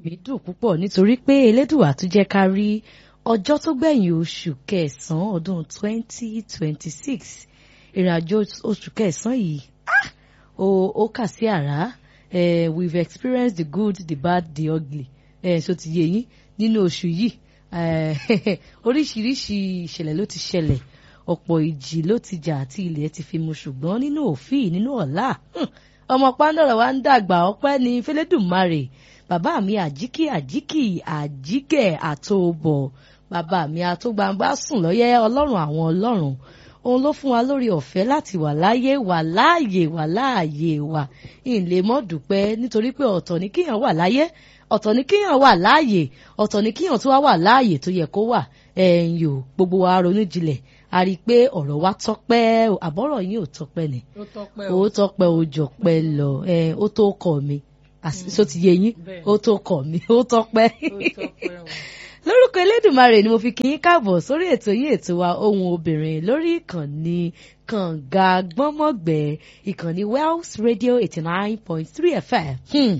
mi dùn púpọ̀ nítorí pé elédùà tún jẹ́ ká rí ọjọ́ tó gbẹ̀yìn oṣù kẹsàn-án ọdún 2026 ìrìnàjò oṣù kẹsàn-án yìí ah, ó ó kà sí àrá eh, we've experienced the good the bad the ugly eh, so ti yé yín nínú oṣù yìí eh, oríṣiríṣi ìṣẹ̀lẹ̀ ló ti ṣẹlẹ̀ ọ̀pọ̀ ìjì ló ti jà àti ilẹ̀ ti fi mu ṣùgbọ́n nínú òfin nínú ọ̀la ọmọ pàǹdọ̀rọ̀ wa ń dàgbà ọpẹ́ ní fẹlẹ́dùmarè bàbá mi àjíkì àjíkì àjíkẹ̀ àtòbọ̀ bàbá mi àtògbàǹgbà sùn lọ́yẹ́ ọlọ́run àwọn ọlọ́run òun ló fún wa lórí ọ̀fẹ́ láti wà láyé wà láàyè wà láàyè wà ìlè mọ́ dúpẹ́ nítorí pé ọ̀tọ̀ ni kíyàn wà láyé ọ̀tọ̀ ni kíyàn wà láàyè ọ̀tọ̀ ni kíyàn tó wá wà láàyè tó yẹ kó wà ẹ̀yìn o gbogbo wa ronú jinlẹ̀ a rí i pé ọ̀rọ̀ wa tọ́pẹ́ àbọ̀rọ̀ yín ò tọ́pẹ́ ni ó tọpẹ́ ó tọ́pẹ́ ó jọpẹ́ lọ ẹ ó tó kọ̀ mi so ti yé yín Bẹ́ẹ̀. ó tó kọ̀ mi ó tọ́pẹ́ ó tọpẹ́ o. lórúkọ elédùnmarè ni mo fi kí yín káàbọ̀ sórí ètò yín ètò wa ohun obìnrin lórí ìkànnì kànga gbọ́mọ̀gbẹ́ ìkànnì Wells Radio eighty nine point three FM. Hmm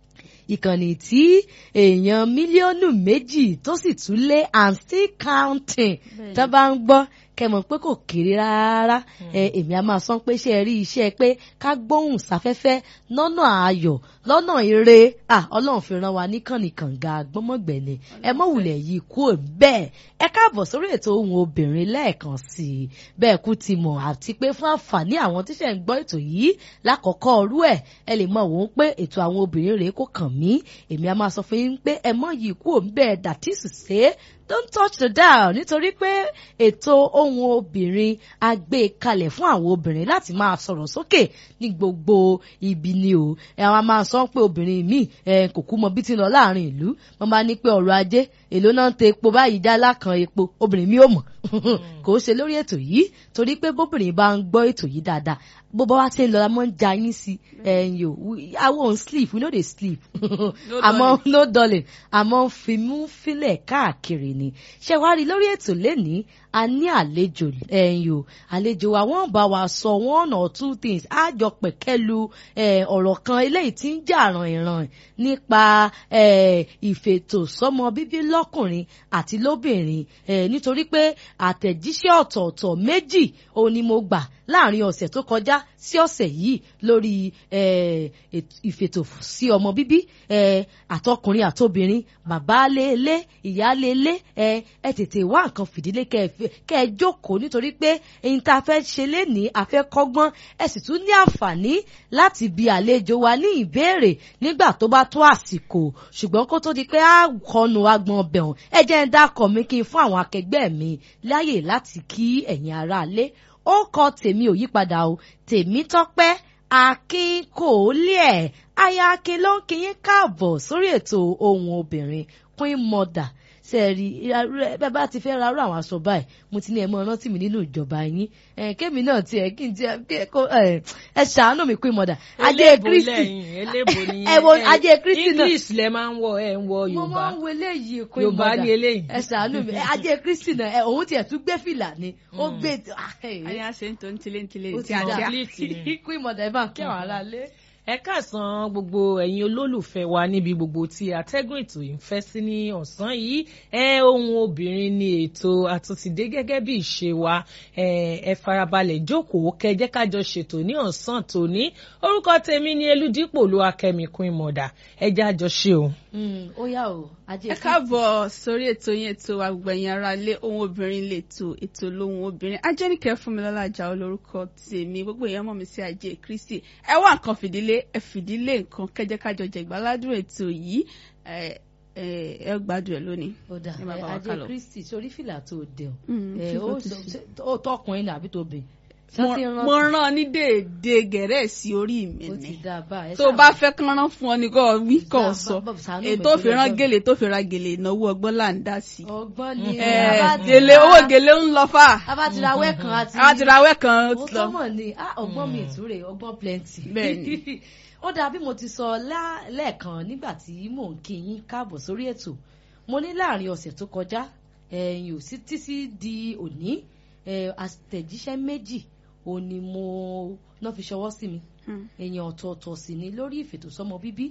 ìkànnì tí èèyàn mílíọ̀nù méjì tó sì tún lé and still counting tó bá ń gbọ́ kẹmọ̀ pé kò kéré rárá ẹ èmi a máa sọ pé ṣe rí iṣẹ́ pé ká gbóhùn sáfẹ́fẹ́ lọ́nà ayọ̀ lọ́nà ire ah ọlọ́run fi ràn wá níkànnì kànga gbọ́mọ̀gbẹ̀ni ẹ mọ̀ wulẹ̀ yìí kú ò bẹ́ẹ̀ ẹ káàbọ̀ sórí ètò ohun obìnrin lẹ́ẹ̀kan sí i bẹ́ẹ̀ kú ti mọ̀ àti pé fún àǹfààní àwọn tíṣẹ̀ ń gbọ́ ètò yìí lákọ̀ọ́kọ́ ọrú ẹ̀ ẹ lè mọ̀ wọ́n pé ètò àwọn obìnrin rèé kò kàn mí èmi a máa sọ fún yín pé ẹ mọ̀ yìí kú ò bẹ́ẹ̀ dàtí sùsẹ́ don't touch the dial nítorí pé ètò ohun obìnrin a gbé e kalẹ̀ fún àwọn obìnrin láti máa sọ̀rọ̀ sókè ní gbogbo ibi ni o ẹ àwọn máa sọ pé obìnrin míì ẹ kò kú mọ bí ti ń lọ láàrin ìlú wọn bá ní pé ọrọ̀ ajé èló náà ń tẹ epo báyìí jálá kan epo obìnrin mi ò mọ̀ kò ṣe lórí ètò yìí torí pé bóbìnrin bá ń gbọ́ ètò yìí dáadáa bó bá wá ṣe ń lọ la mọ́ ń ja yín sí ẹ̀yìn o I won't sleep we no dey sleep àmọ́ no darling àmọ́ fimú fílẹ̀ káàkiri ni ṣé wàá rí lórí ètò lẹ́ni a ní àlejò ẹ̀yìn o àlejò wa wọ́n bá wa sọ one or two things á jọ pẹ̀kẹ́lu eh, ọ̀rọ̀ kan eléyìí tí ń jà ràn-ìràn nípa eh, ìfètòsọ́mọ bíbí lọ́kùnrin àti lóbìnrin eh, nítorí pé àtẹ̀jíṣẹ́ ọ̀tọ̀ọ̀tọ̀ méjì òun ni mo gbà láàrin ọ̀sẹ̀ tó kọjá sí ọ̀sẹ̀ yìí lórí eh, èt- ìfètò sí ọmọ bíbí eh, àtọkùnrin àtobìnrin bàbá lélẹ̀ ìyá lélẹ̀ eh, ẹ tètè wá nǹkan fìdílé kẹ́ ẹ fi- kẹ́ ẹ jókòó nítorí pé èyí tá a fẹ́ ṣe lénìí a fẹ́ kọ́gbọ́n ẹ sì tún ní àǹfààní láti bi àlejò wa ní ìbéèrè nígbà tó bá tó àsìkò ṣùgbọ́n kó tó di pé a kọnu agbọn ọbẹ̀ hàn ẹ jẹ́ ń dákọ̀ mi kí n fún àwọn akẹgbẹ́ mi láyè láti kí ẹ̀yin aráalé ó kọ tèmi ò yípadà o tèmi tọ́pẹ́ akin kò lé ẹ̀ aya akin ló ń kí yín káàbọ̀ sórí ètò ohun obìnrin queen mother sẹ́ẹ̀rì bẹ́ẹ̀ bá ti fẹ́ ra rú àwọn aṣọ báyìí mo ti ní ẹ mọ́ rántí mi nínú ìjọba yín ẹ̀ kémi náà tiẹ̀ kí n tiẹ̀ kí ẹ kó ẹ̀ ẹ ṣàánú mi queen mother ajé eléèbó kristi lẹ́yìn eléèbó ni ẹ wo ajé kristi náà english lẹ máa ń wọ ẹ ń wọ mo yorùbá máa ń wo eléyìí queen yorùbá mother ni eléyìí. ẹ ṣàánú mi ẹ, ajé kristi náà ẹ òun tiẹ̀ tún gbé fìlà ni ó gbé Aya ṣe ń tó ń tilé ń tilé ó tí ti a dá jẹ́. complete ni. queen mother ẹ bá ń kí àwọn aráalé. ẹ káàsán gbogbo ẹ̀yin olólùfẹ́ wa níbi gbogbo tí atẹ́gùn ètò yìí ń fẹ́ sí ní ọ̀sán yìí ẹ ohun obìnrin ni ètò àtúntìdé gẹ́gẹ́ bí ìṣe wa ẹ ẹ farabalẹ̀ jókòó kẹjẹ́ kájọ ṣètò ní ọ̀sán tòní orúkọ tèmi ni eludipò lu akẹ́mi queen mother ẹ jẹ́ àjọ ṣe o. Mm, ó yá o ajé ẹ káàbọ̀ sórí ètò yẹn ètò àgbẹ̀yìn ara lé ohun obìnrin lè tó ètò lóhun obìnrin ajẹ́nìkẹ́ fúnmilọ́lá àjà olórúkọ tèmi gbogbo èèyàn mọ̀ mí sí ajé kristi ẹ wá nǹkan fìdílé ẹ fìdílé nǹkan kẹjẹ kájọ jẹ ìgbàládùn ètò yìí ẹ ẹ ẹ gbádùn ẹ lónìí. ó dà Ẹ máa bá wa ajé kálọ. kristi sórí fìlà tó dé o Mm, ẹ, fífọ́ ó tó sọ- ṣe. ó tọkùnrin ní àbí tó bìn mo mo rán ní déédéé gẹ̀rẹ́ sí orí mi ó ti ni dá a bá ẹ tó o bá fẹ́ kán rán fún ọ ní kò wí kò Bá- sọ bá- bá- ṣàánú mi ètò torí òfìràn Ọlọ́run. gèlè tó fi ra gèlè ìnáwó ọgbọ́n là ń dá sí. ọgbọ́n ni ẹ a bá ti gèlè ra- owó gèlè ń lọ fà. a bá ti ra wẹ́ẹ̀kan àti àwọn ti ra awẹ́ kan ó ó ti lọ. tọ́mọ̀ ni ah, ọgbọ́n mi ìtúrè ọgbọ́n plenty. Bẹ́ẹ̀ni. ó dáa bí mo ti sọ lá- lẹ́ẹ̀kan nígbà tí mò ń kí yín káàbọ̀ sórí ètò mo ní láàrin ọ̀sẹ̀ tó kọjá ẹ̀yìn ò sí títí di òní eh, àtẹ̀jíṣẹ́ méjì ò ní mo náà fi ṣọwọ́ sí mi Hmm. èèyàn ọ̀tọ̀ọ̀tọ̀ sì ni lórí ìfètòsọ́mọ bíbí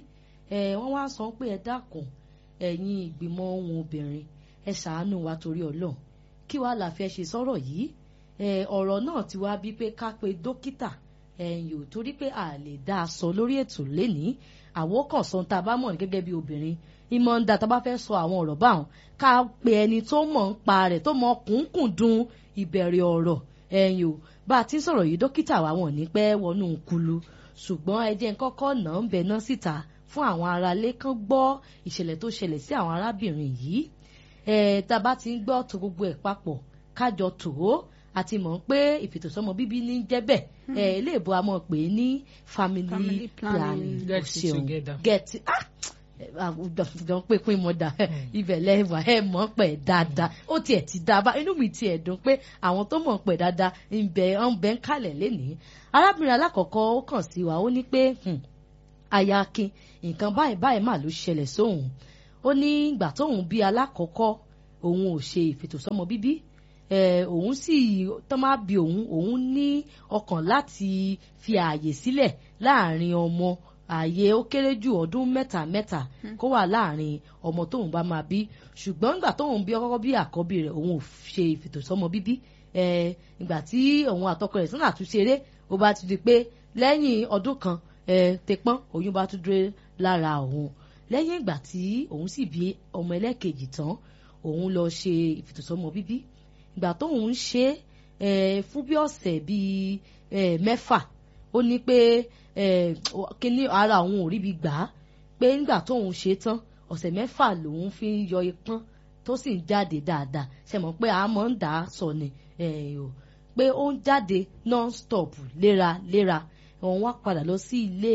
ẹ wọ́n wá sọ pé ẹ dákun ẹ̀yin ìgbìmọ̀ ohun obìnrin ẹ ṣàánú wa torí Ọlọ́run kí wàá la fẹ́ ṣe sọ̀rọ̀ yìí ẹ ọ̀rọ̀ náà ti wá bí pé ká pe dókítà ẹ̀yìn ò torí pé a lè dá a sọ lórí ètò lénìí àwọn kan sọ tá a bá mọ̀ ní gẹ́gẹ́ bí obìnrin ìmọ̀ ń da tá a bá fẹ́ sọ àwọn ọ̀rọ̀ báwọn ká pe ẹni tó mọ̀ ń pa rẹ̀ tó mọ̀ kúnkùndùn ìbẹ̀rẹ̀ ọ̀rọ̀ ẹ̀yìn ò bá a ti ń sọ̀rọ̀ yìí dókítà wa wọ̀n ní pẹ́ wọnú kulu ṣùgbọ́n ẹ jẹ́ kọ́kọ́ nà ń bẹ̀ náà síta fún àwọn aráalé kan gbọ́ ìṣẹ̀lẹ̀ tó ṣẹlẹ̀ sí àwọn arábìnrin yìí ẹ̀ tá a bá ti ń gbọ́ tó gbogbo ẹ̀ papọ̀ kájọ tò ó àti mọ̀ pé ìfètòsọ́mọ bíbí ní jẹ́bẹ̀ ẹ̀ ilé ìbò a mọ̀ pé ní family Family planning. planning Get o it ṣeun. together. get it ah àwùjọ pé pín mọ́ da ibẹ̀ lẹ́wà ẹ̀ mọ̀ pẹ̀ dáadáa ó tiẹ̀ ti dá bá inú mi tiẹ̀ dùn pé àwọn tó mọ̀ pẹ̀ dáadáa ń bẹ ń bẹ ń kalẹ̀ lénìí arábìnrin alákọ̀ọ́kọ́ ó kàn sí wa ó ní pé hmm, aya akin nǹkan báyìí báyìí mà ló ṣẹlẹ̀ sóhun ó ní ìgbà tóun bí alákọ̀ọ́kọ́ òun ò ṣe ìfètòsọ́mọ bíbí eh, òun sì tó máa bí òun òun ní ọkàn láti fi ààyè sílẹ̀ láàrin ọmọ ààyè ó kéré jù ọdún mẹ́ta mẹ́ta kó wà láàrin ọmọ tóun bá máa bí ṣùgbọ́n ìgbà tóun bí ọkọ́kọ́ bí àkọ́bí rẹ̀ òun ò ṣe ìfètòsọ́mọ bíbí eh, ìgbà tí òun àtọkọ rẹ̀ sínú àtúnṣeré ó bá ti di pé lẹ́yìn ọdún kan eh, tepọ́n oyún bá tún dúró lára òun lẹ́yìn ìgbà tí òun sì bí ọmọ ẹlẹ́kejì tán òun lọ ṣe ìfètòsọ́mọ bíbí ìgbà tóun ń ṣe é fún bí ọ̀sẹ̀ bíi eh, mẹ́fà ó ní pé eh, kíní ara òun ò ríbi gbà á pé nígbà tóun ṣe tán ọ̀sẹ̀ mẹ́fà lòun fi ń yọ ipọ́n tó sì ń jáde dáadáa ṣe mọ̀ pé a máa ń dà á sọ ni eh, o pé ó ń jáde non-stop léraléra òun wá padà lọ sí ilé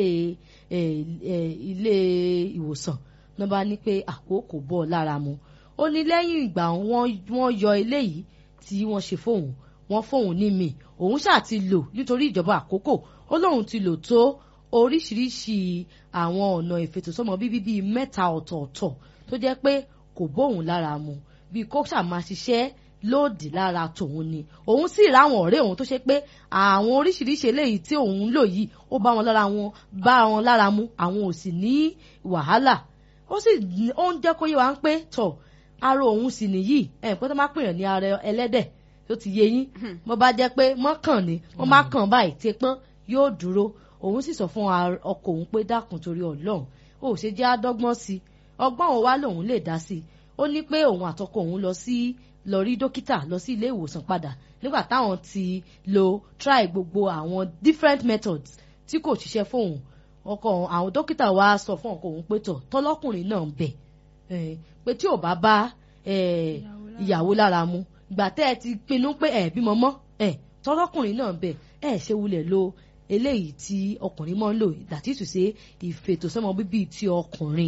eh, eh, ilé ìwòsàn náà bá ní pé àkókò bọ́ ọ lára mu ó ní lẹ́yìn ìgbà wọ́n wọ́n yọ eléyìí tí wọ́n ṣe fóun wọ́n fóun ní mi òun ṣáà ti lò nítorí ìjọba àkókò ó lóun ti lò tó oríṣiríṣi àwọn ọ̀nà ìfètòsọ́mọ bíbí bíi mẹ́ta ọ̀tọ̀ọ̀tọ̀ tó jẹ́ pé kò bóun lára mu bíi kó ṣàmà ṣiṣẹ́ lòdì lára tòun ni òun sì ráwọn ọ̀rẹ́ òun tó ṣe pé àwọn oríṣiríṣi eléyìí tí òun ń lò yìí ó bá wọn lára wọn bá wọn lára mu àwọn ò sì ní wàhálà ó sì ó ń jẹ́ kó yé wa ń pé tọ̀ ara òun sì nìyí ẹ̀ pé tó máa pèèyàn ní ara ẹlẹ́dẹ̀ tó ti yé yín mo bá jẹ́ pé mọ́kàn ni wọ́n má kàn báyìí tí pọ́n yóò dúró òun sì sọ fún ọkọ òun pé dákun torí ọlọ́run ó ṣe jẹ́ àdọ́gbọ́n sí i ọgbọ́n òun wá lòun lè dá sí i ó ní pé òun àtọkọ òun lọ sí lọ rí dókítà lọ sí ilé ìwòsàn padà nígbà táwọn ti lo try gbogbo àwọn different methods tí kò ṣiṣẹ́ fóun ọkọ àwọn dókítà wa sọ fún ọkọ òun pé tọ̀ tọ́lọ́kùnrin náà ń bẹ̀ pé tí ò bá bá ìyàwó lára mu ìgbà tẹ́ ẹ ti pinnu pé ẹ bímọ mọ́ ẹ tọ́lọ́kùnrin náà ń bẹ̀ ẹ ṣe wulẹ̀ lo eléyìí tí ọkùnrin máa ń lò that is to say ìfètòsọ́mọ bíbí ti ọkùnrin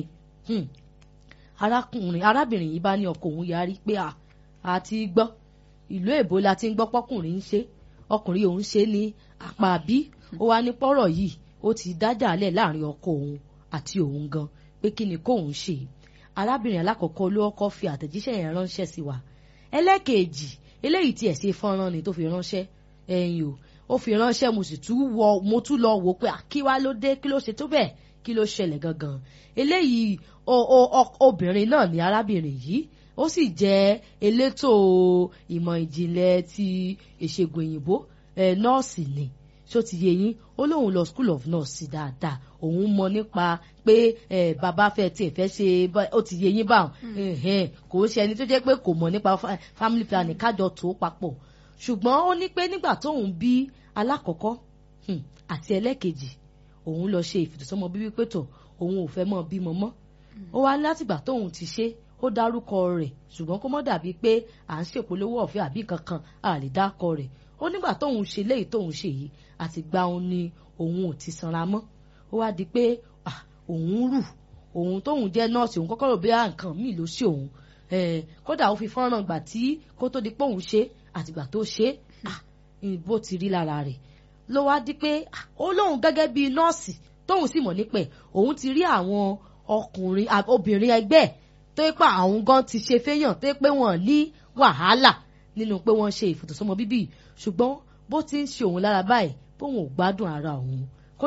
arákùnrin arábìnrin yìí bá ní ọkọ òun yarí pé à àti gbọ́ ìlú èbó la ti ń gbọ́ pọ́kùnrin ń ṣe ọkùnrin òun ṣe ní apá bí ó wá ní pọ́rọ̀ yìí ó ti dájà lẹ̀ láàrin ọkọ òun àti òun gan pé kí ni kóun ṣe arábìnrin alákọ̀ọ́kọ́ ló kọ́ fi àtẹ̀jíṣẹ́ yẹn ránṣẹ́ sí wa ẹlẹ́ẹ̀kejì eléyìí tiẹ̀ ṣe fọ́nrán ni tó fi ránṣẹ́ ẹ̀yìn o ó fi ránṣẹ́ mo sì tún wọ mo tún lọ wò pé kí wá ló dé kí ló ṣe tó bẹ́ẹ̀ kí ló ṣẹlẹ̀ gangan eléyìí obìnrin náà ni arábìnrin yìí ó sì jẹ́ elétò ìmọ̀ ìjìnlẹ̀ ti ìṣègùn òyìnbó nọ́ọ̀sì ni ṣó ti yé yín ó lóun lọ school of nurse dáadáa òun mọ nípa pé bàbá fẹ́ tiẹ̀ fẹ́ ṣe ó ti yé yín báwọn kò ń ṣe ẹni tó jẹ́ pé kò mọ̀ nípa family planning kájọ tó papọ̀ ṣùgbọ́n ó ní pé nígbà tóun bí alákọ̀ọ́kọ́ àti ẹlẹ́kejì òun lọ ṣe ìfètòsọ́mọ bíbí pétọ̀ òun ò fẹ́ mọ́ bímọ mọ́ ó wá látìgbà tóun ti ṣe ó dárúkọ rẹ̀ ṣùgbọ́n kó mọ́ dàbí pé à ń ṣèpolówó ọ̀fẹ́ àbí kankan a lè dákọ rẹ̀ ó nígbà tóun ṣe léyìí tóun ṣe yìí àti gba òun ni òun ò ti sanra mọ́ ó wá di pé òun rù òun tóun jẹ́ nọ́ọ̀sì òun kọ́kọ́ rò bí nǹkan míì ló ṣe òun kódà ó fi fọ́nrán gbà tí kó tó di pé òun ṣe àtìgbà tó ṣe bó ti rí lára rẹ̀ ló wá di pé ó lóun gẹ́gẹ́ bíi nọ́ọ̀sì tóun sì mọ̀ nípẹ̀ òun ti rí àwọn ọkùnrin obìnrin ẹgbẹ́ tó yẹ pé àwọn gan ti ṣe fẹ́yàn tó yẹ pé wọ́n ní wàhálà nínú pé wọ́n ṣe ìfòtòsọ́mọ bíbí ṣùgbọ́n bó ti ń ṣe òun lára báyìí bóun ò gbádùn ara òun kódà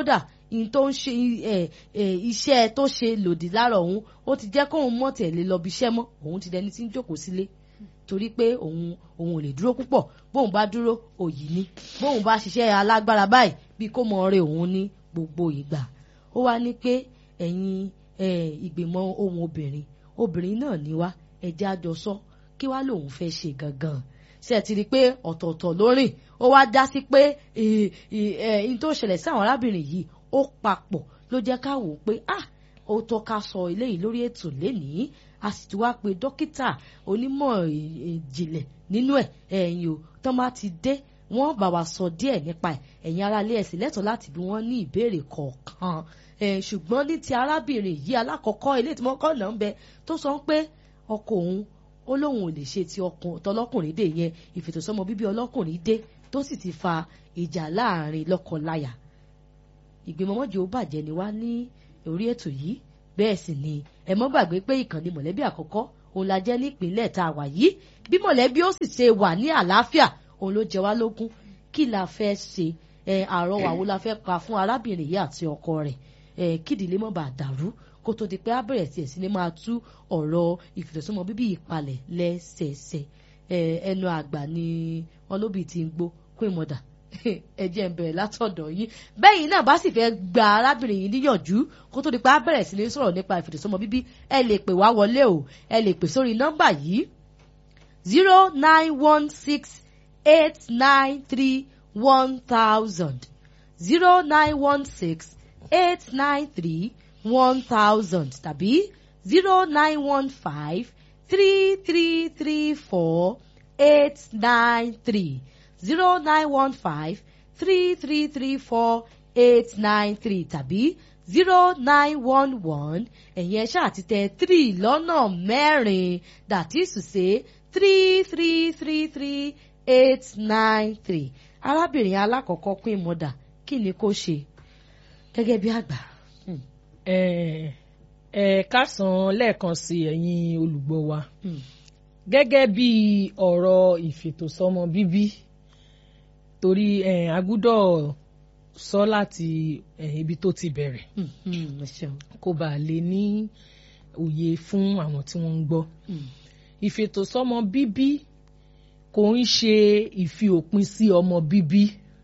in tó ń ṣe ẹ ẹ iṣẹ́ tó ṣe lòdì lára òun ó ti jẹ́ kóun mọ̀ tẹ̀lé lọ bí iṣẹ́ mọ́ òun ti dẹni tí ń jókòó sílé torí pé òun òun ò lè dúró púpọ̀ bóun bá dúró òyì ni bóun bá ṣiṣẹ́ alágbára báyìí bí kò mọ ọrẹ òun ní gbogbo ìgbà ó wá ní pé ẹ̀yin ìgbìmọ̀ ohun obìnrin obìnrin náà ní wá ẹ̀jẹ̀ àjọsọ kí wá lòun fẹ́ ṣe gangan ṣe ti rí i pé ọ̀tọ̀ọ̀tọ̀ ló rìn ó wá dá sí pé n tó ṣẹlẹ̀ sí àwọn arábìnrin yìí ó papọ̀ ló jẹ́ ká wò ó pé ah ó tọ́ ká sọ eléyìí lórí ètò lénìí a sì ti wá pé dókítà onímọ̀ ìjìnlẹ̀ nínú ẹ̀ ẹ̀yìn o tán bá ti dé wọ́n bá wa sọ díẹ̀ nípa ẹ̀ ẹ̀yin aráalé ẹ̀sìn lẹ́tọ̀ọ́ láti bí wọ́n ní ìbéèrè kọ̀ọ̀kan ṣùgbọ́n ní ti arábìnrin yìí alákọ̀ọ́kọ́ ilé tí wọ́n kọ́ náà ń bẹ tó sọ pé ọkọ òun ó lóun ò lè ṣe ti ọlọ́kùnrin dé yẹn ìfètòsọ́mọ bíbí ọlọ́kùnrin dé tó sì ti fa ìjà láàrin lọ́kọ-láya ìgbìmọ̀ mọ́jọ ó bàjẹ́ ni wá ní orí ètò yìí bẹ́ẹ̀ sì ni ẹ mọ́ gbàgbé pé ìkànnì mọ̀lẹ́bí àkọ́kọ́ òun la jẹ́ nípínlẹ̀ tá a wà yìí bí mọ̀lẹ́bí ó sì ṣe wà ní àlàáfíà òun ló jẹ wá lógún kí la fẹ́ ṣe ẹ àrọwà wo la fẹ́ pa fún arábìnrin yìí àti ọkọ rẹ̀ ẹ kídìlé mọ́ bá dàrú kó tó di pé á bẹ̀rẹ̀ tiẹ̀ sí ni máa tú ọ̀rọ̀ ìfìtẹ̀sọ́mọ bíbí ìpalẹ̀ lẹ́sẹẹsẹ ẹ ẹnu àgbà ni wọn lóbi ti ń gbó kó ìmọ̀dà ẹ jẹ́ ń bẹ̀rẹ̀ látọ̀dọ̀ yín bẹ́yìn náà bá sì fẹ́ gba arábìnrin yìí níyànjú kó tó di pé á bẹ̀rẹ̀ sí ni sọ̀rọ̀ nípa ìfìtẹ̀sọ́mọ bíbí ẹ lè pè wá wọlé o ẹ lè pè sórí nọ́mbà yìí zero nine one six eight nine three one thousand zero nine one six eight nine three one thousand tàbí zero nine one five three three three four eight nine three zero nine one five three three three four eight nine three tàbí zero nine one one ẹ̀yin ẹ ṣáà ti tẹ three lọ́nà mẹ́rin that is to say three three three three eight nine three arábìnrin alákọ̀ọ́kọ́ pín mọ́dà kí ni kó ṣe gẹ́gẹ́ bí àgbà. ẹ ẹ kásán lẹ́ẹ̀kan sí ẹ̀yin olùgbọ́ wa gẹ́gẹ́ bí ọ̀rọ̀ ìfètòsọ́mọ bíbí torí a gbúdọ̀ sọ láti ibi tó ti bẹ̀rẹ̀ kó bàa lè ní òye fún àwọn tí wọ́n ń gbọ́ ìfètòsọ́mọ bíbí kò ń ṣe ìfi òpin sí ọmọ bíbí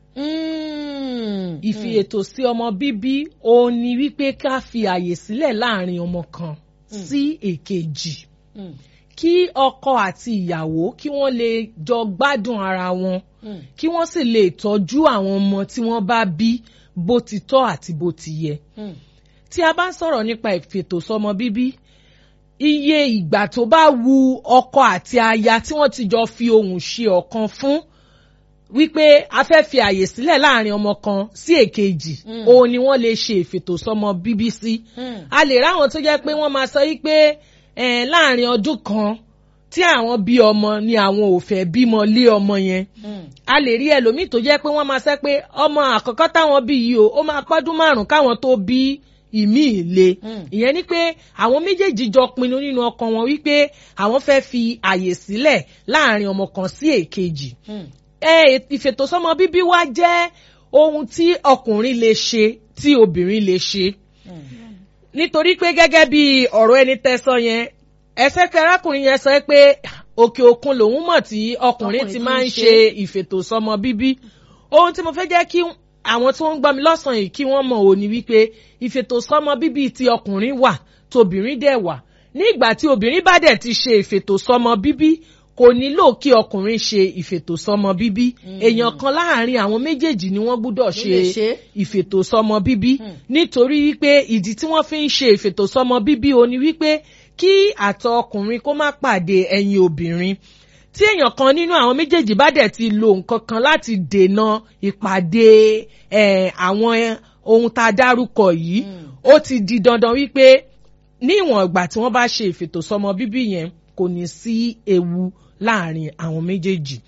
ìfi ètò sí ọmọ bíbí òun ni wípé ká fi àyè sílẹ̀ láàrin ọmọ kan sí èkejì kí ọkọ àti ìyàwó kí wọ́n lè jọ gbádùn ara wọn kí wọ́n sì lè tọ́jú àwọn ọmọ tí wọ́n bá bí bó ti tọ́ àti bó ti yẹ. tí a bá ń sọ̀rọ̀ nípa ìfètòsọ́mọ bíbí iye ìgbà tó bá wu ọkọ àti aya tí wọ́n ti jọ fi ohùn ṣe ọ̀kan fún wípé a fẹ́ fi àyè sílẹ̀ láàrin ọmọ kan sí èkejì òun ni wọ́n lè ṣe ìfètòsọ́mọ bíbí sí. a lè ráwọn tó jẹ́ pé wọ́n máa sọ wípé láàrin ọdún kan tí àwọn bí ọmọ ni àwọn ò fẹ́ bímọ lé ọmọ yẹn a lè rí ẹlòmíì tó jẹ́ pé wọ́n máa sẹ́ pé ọmọ àkọ́kọ́ táwọn bí yìí o ó máa pọ́dún márùn-ún káwọn tó bí ìmí ìle ìyẹn ni pé àwọn méjèèjì jọ pinnu nínú ọkàn wọn wípé àwọn fẹ́ fi àyè sílẹ̀ láàrin ọmọ kan sí èkejì ìfètòsọ́mọ bíbí wá jẹ́ ohun tí ọkùnrin lè ṣe tí obìnrin lè ṣe nítorí pé gẹ́gẹ́ bí ọ̀rọ̀ ẹni tẹ́sọ yẹn ẹsẹ̀ pé arákùnrin yẹn sọ pé òkè òkun lòun mọ̀ tí ọkùnrin ti máa ń ṣe ìfètòsọ́mọ bíbí ohun tí mo fẹ́ jẹ́ kí àwọn tí wọ́n ń gbọ́ mi lọ́sàn-án yìí kí wọ́n mọ̀ ò ní wípé ìfètòsọ́mọ bíbí ti ọkùnrin wà tóbìnrin dẹ̀ wà ní ìgbà tí obìnrin bá dẹ̀ ti ṣe ìfètòsọ́mọ bíbí kò nílò kí ọkùnrin ṣe ìfètòsọ́mọ bíbí èèyàn kan láàrin àwọn méjèèjì ni wọ́n gbúdọ̀ ṣe ìfètòsọ́mọ bíbí nítorí wípé ìdí tí wọ́n fi ń ṣe ìfètòsọ́mọ bíbí o ní wípé kí àtọ̀ ọkùnrin kó má pàdé ẹyin obìnrin tí èèyàn kan nínú àwọn méjèèjì bá dẹ̀ ti lo nǹkan kan láti dènà ìpàdé àwọn ohun tá a dárúkọ yìí ó ti di dandan wípé ní ìwọ̀n ìgbà tí wọ́n bá ṣe ìfètòsọ́mọ bíbí yẹn kò ní sí ewu láàrin àwọn méjèèjì.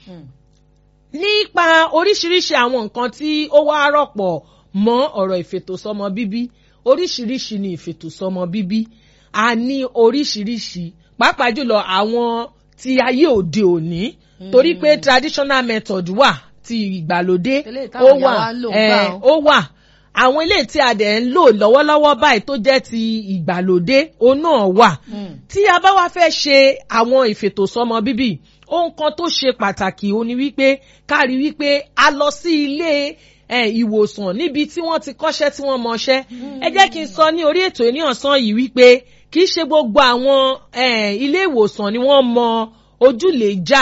nípa oríṣiríṣi àwọn nǹkan tí ó wá rọ̀pọ̀ mọ́ ọ̀rọ̀ ìfètòsọ́mọ bíbí oríṣiríṣi ni ìfètòsọ́mọ bíbí a ní oríṣiríṣi pàápàá jùlọ àwọn ti ayé òde òní torí pé traditional method wà ti ìgbàlódé ó wà ó wà àwọn ilé tí a dẹ̀ ń lò lọ́wọ́lọ́wọ́ báyìí tó jẹ́ ti ìgbàlódé òun náà wà tí a bá wá fẹ́ ṣe àwọn ìfètòsọ́mọ bíbí ohun kan tó ṣe pàtàkì ó ní wípé ká rí wípé a lọ sí ilé ìwòsàn níbi tí wọ́n ti kọ́ṣẹ́ tí wọ́n mọṣẹ́ ẹ jẹ́ kí n sọ ní orí ètò ní ọ̀sán yìí wípé kì í ṣe gbogbo àwọn ilé ìwòsàn ni wọ́n mọ ojúlèjà